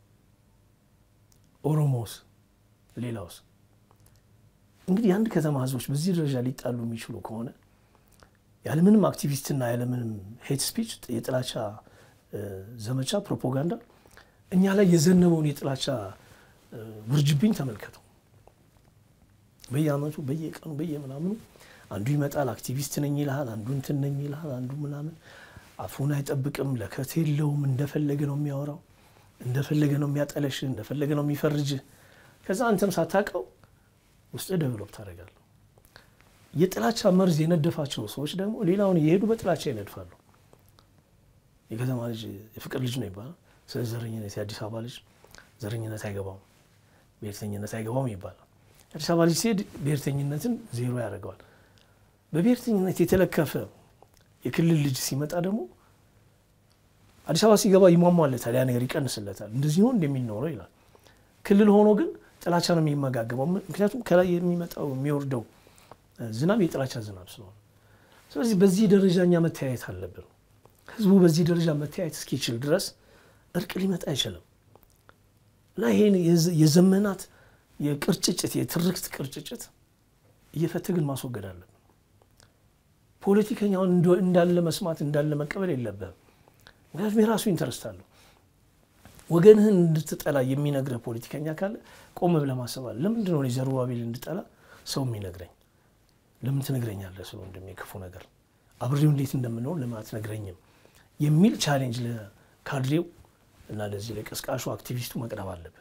ኦሮሞውስ፣ ሌላውስ? እንግዲህ የአንድ ከተማ ህዝቦች በዚህ ደረጃ ሊጣሉ የሚችሉ ከሆነ ያለምንም አክቲቪስትና ያለምንም ሄት ስፒች የጥላቻ ዘመቻ ፕሮፓጋንዳ እኛ ላይ የዘነበውን የጥላቻ ውርጅብኝ ተመልከተው። በየአመቱ በየቀኑ በየምናምኑ አንዱ ይመጣል፣ አክቲቪስት ነኝ ይልሃል፣ አንዱ እንትን ነኝ ይልሃል፣ አንዱ ምናምን አፉን አይጠብቅም፣ ለከት የለውም፣ እንደፈለገ ነው የሚያወራው፣ እንደፈለገ ነው የሚያጠለሽ፣ እንደፈለገ ነው የሚፈርጅ። ከዛ አንተም ሳታውቀው ውስጥ ደብሎፕ ታደርጋለህ። የጥላቻ መርዝ የነደፋቸው ሰዎች ደግሞ ሌላውን እየሄዱ በጥላቻ ይነድፋሉ። የከተማ ልጅ የፍቅር ልጅ ነው ይባላል። ስለ ዘረኝነት የአዲስ አበባ ልጅ ዘረኝነት አይገባውም፣ ብሔርተኝነት አይገባውም ይባላል። የአዲስ አበባ ልጅ ሲሄድ ብሔርተኝነትን ዜሮ ያደርገዋል። በብሔርተኝነት የተለከፈ የክልል ልጅ ሲመጣ ደግሞ አዲስ አበባ ሲገባ ይሟሟለታል፣ ያ ነገር ይቀንስለታል። እንደዚህ ነው እንደሚኖረው ይላል። ክልል ሆኖ ግን ጥላቻ ነው የሚመጋገበው። ምክንያቱም ከላይ የሚመጣው የሚወርደው ዝናብ የጥላቻ ዝናብ ስለሆነ፣ ስለዚህ በዚህ ደረጃ እኛ መተያየት አለብን። ህዝቡ በዚህ ደረጃ መተያየት እስኪችል ድረስ እርቅ ሊመጣ አይችልም እና ይሄን የዘመናት የቅርጭጭት የትርክት ቅርጭጭት እየፈተግን ማስወገድ አለብን። ፖለቲከኛውን እንዳለ መስማት እንዳለ መቀበል የለብህም። ምክንያቱም የራሱ ኢንተረስት አለው። ወገንህን እንድትጠላ የሚነግረህ ፖለቲከኛ ካለ ቆም ብለህ ማሰብ አለ። ለምንድን ነው ዘሩባቤል እንድጠላ ሰው የሚነግረኝ? ለምን ትነግረኛለህ? ስለ ወንድሜ ክፉ ነገር አብሬው እንዴት እንደምንሆን ለምን አትነግረኝም? የሚል ቻሌንጅ ለካድሬው እና ለዚህ ለቀስቃሹ አክቲቪስቱ መቅረብ አለበት።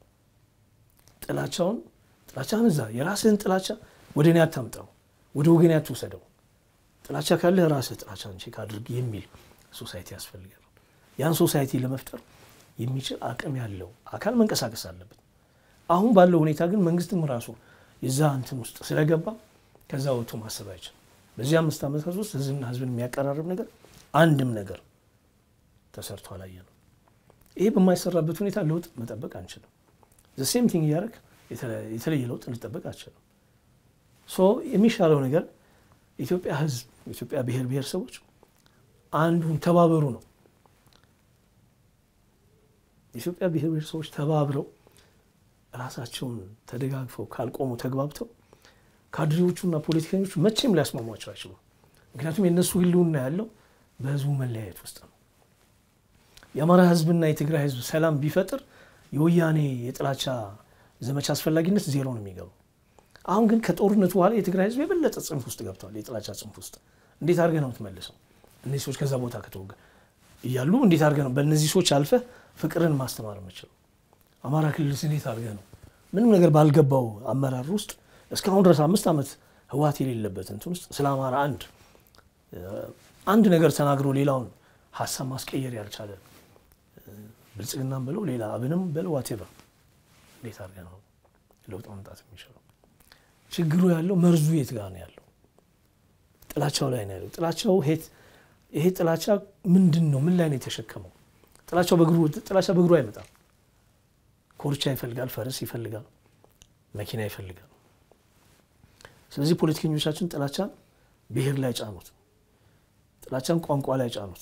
ጥላቻውን ጥላቻህን እዛ የራስህን ጥላቻ ወደ እኔ አታምጣው፣ ወደ ወገኔ አትውሰደው። ጥላቻ ካለህ ራስህ ጥላቻን ቼክ አድርግ የሚል ሶሳይቲ ያስፈልጋል። ያን ሶሳይቲ ለመፍጠር የሚችል አቅም ያለው አካል መንቀሳቀስ አለበት። አሁን ባለው ሁኔታ ግን መንግስትም ራሱ የዛ እንትን ውስጥ ስለገባ ከዛ ወጥቶ ማሰብ አይችልም። በዚህ አምስት ዓመታት ውስጥ ህዝብና ህዝብን የሚያቀራርብ ነገር አንድም ነገር ተሰርቶ አላየንም። ይሄ በማይሰራበት ሁኔታ ለውጥ መጠበቅ አንችልም። ዘሴም ቲንግ እያደረግ የተለየ ለውጥ እንጠበቅ አንችልም። ሶ የሚሻለው ነገር ኢትዮጵያ ህዝብ ኢትዮጵያ ብሔር ብሔረሰቦች አንዱን ተባበሩ ነው። የኢትዮጵያ ብሔር ብሔረሰቦች ተባብረው ራሳቸውን ተደጋግፈው ካልቆሙ ተግባብተው ካድሬዎቹና ፖለቲከኞቹ መቼም ሊያስማሟቸው አይችሉም። ምክንያቱም የእነሱ ህልውና ያለው በህዝቡ መለያየት ውስጥ ነው። የአማራ ህዝብና የትግራይ ህዝብ ሰላም ቢፈጥር የወያኔ የጥላቻ ዘመቻ አስፈላጊነት ዜሮ ነው የሚገባው። አሁን ግን ከጦርነቱ በኋላ የትግራይ ህዝብ የበለጠ ጽንፍ ውስጥ ገብተዋል። የጥላቻ ጽንፍ ውስጥ እንዴት አድርገህ ነው የምትመልሰው? እነዚህ ሰዎች ከዛ ቦታ ከተወገ እያሉ እንዴት አድርገህ ነው በእነዚህ ሰዎች አልፈህ ፍቅርን ማስተማር የምችለው? አማራ ክልል እንዴት አድርገህ ነው ምንም ነገር ባልገባው አመራር ውስጥ እስካሁን ድረስ አምስት ዓመት ህወሓት የሌለበት እንትን ውስጥ ስለ አማራ አንድ አንድ ነገር ተናግሮ ሌላውን ሀሳብ ማስቀየር ያልቻለ ብልጽግናም ብለው ሌላ አብንም ብለው ዋቴቨር እንዴት አድርገህ ነው ለውጥ ማምጣት የሚችለው? ችግሩ ያለው መርዙ የት ጋር ነው ያለው? ጥላቻው ላይ ነው ያለው። ጥላቻው ሄት ይሄ ጥላቻ ምንድን ነው? ምን ላይ ነው የተሸከመው? ጥላቻው በእግሩ ጥላቻ በእግሩ አይመጣም። ኮርቻ ይፈልጋል፣ ፈረስ ይፈልጋል፣ መኪና ይፈልጋል። ስለዚህ ፖለቲከኞቻችን ጥላቻን ብሔር ላይ ጫኑት፣ ጥላቻን ቋንቋ ላይ ጫኑት፣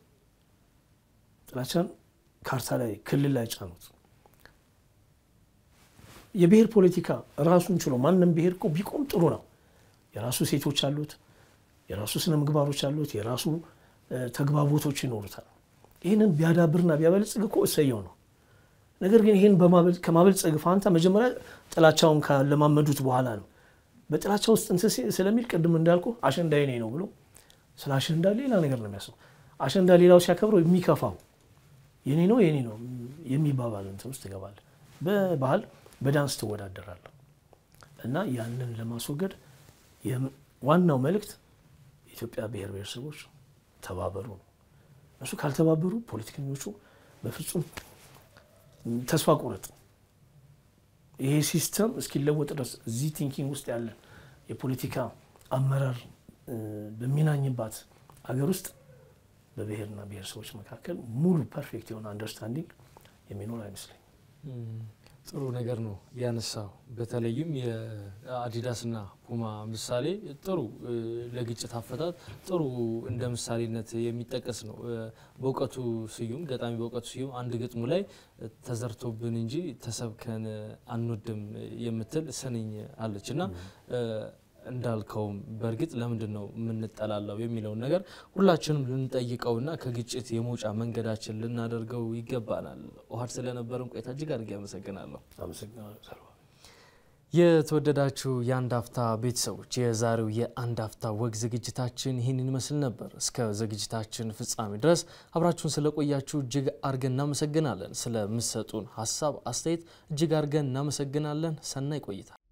ጥላቻን ካርታ ላይ ክልል ላይ ጫኑት። የብሔር ፖለቲካ ራሱን ችሎ ማንም ብሔር እኮ ቢቆም ጥሩ ነው። የራሱ ሴቶች አሉት፣ የራሱ ስነ ምግባሮች አሉት፣ የራሱ ተግባቦቶች ይኖሩታል። ይህንን ቢያዳብርና ቢያበለጽግ እኮ እሰየው ነው። ነገር ግን ይህን ከማበልጸግ ፋንታ መጀመሪያ ጥላቻውን ካለማመዱት በኋላ ነው በጥላቻ ውስጥ እንትን ስለሚል ቅድም እንዳልኩ አሸንዳ የኔ ነው ብሎ ስለ አሸንዳ ሌላ ነገር ነው የሚያስበው። አሸንዳ ሌላው ሲያከብረው የሚከፋው የኔ ነው የኔ ነው የሚባባል እንትን ውስጥ ይገባል። በባህል በዳንስ ትወዳደራለህ እና ያንን ለማስወገድ ዋናው መልእክት የኢትዮጵያ ብሔር ብሔረሰቦች ተባበሩ ነው። እነሱ ካልተባበሩ ፖለቲከኞቹ በፍጹም ተስፋ ቁረጥ ይሄ ሲስተም እስኪለወጥ ድረስ እዚህ ቲንኪንግ ውስጥ ያለ የፖለቲካ አመራር በሚናኝባት አገር ውስጥ በብሔርና ብሔረሰቦች መካከል ሙሉ ፐርፌክት የሆነ አንደርስታንዲንግ የሚኖር አይመስለኝ። ጥሩ ነገር ነው ያነሳው። በተለይም የአዲዳስና ፑማ ምሳሌ ጥሩ ለግጭት አፈታት ጥሩ እንደ ምሳሌነት የሚጠቀስ ነው። በእውቀቱ ስዩም ገጣሚ በእውቀቱ ስዩም አንድ ግጥሙ ላይ ተዘርቶብን እንጂ ተሰብከን አንወድም የምትል ስንኝ አለች እና እንዳልከውም በእርግጥ ለምንድን ነው የምንጠላለው የሚለውን ነገር ሁላችንም ልንጠይቀውና ከግጭት የመውጫ መንገዳችን ልናደርገው ይገባናል። ኦሀድ ስለነበረን ቆይታ እጅግ አድርጌ አመሰግናለሁ። የተወደዳችሁ የአንድ አፍታ ቤተሰቦች የዛሬው የአንድ አፍታ ወግ ዝግጅታችን ይህንን ይመስል ነበር። እስከ ዝግጅታችን ፍጻሜ ድረስ አብራችሁን ስለቆያችሁ እጅግ አድርገን እናመሰግናለን። ስለምሰጡን ሀሳብ አስተያየት እጅግ አድርገን እናመሰግናለን። ሰናይ ቆይታ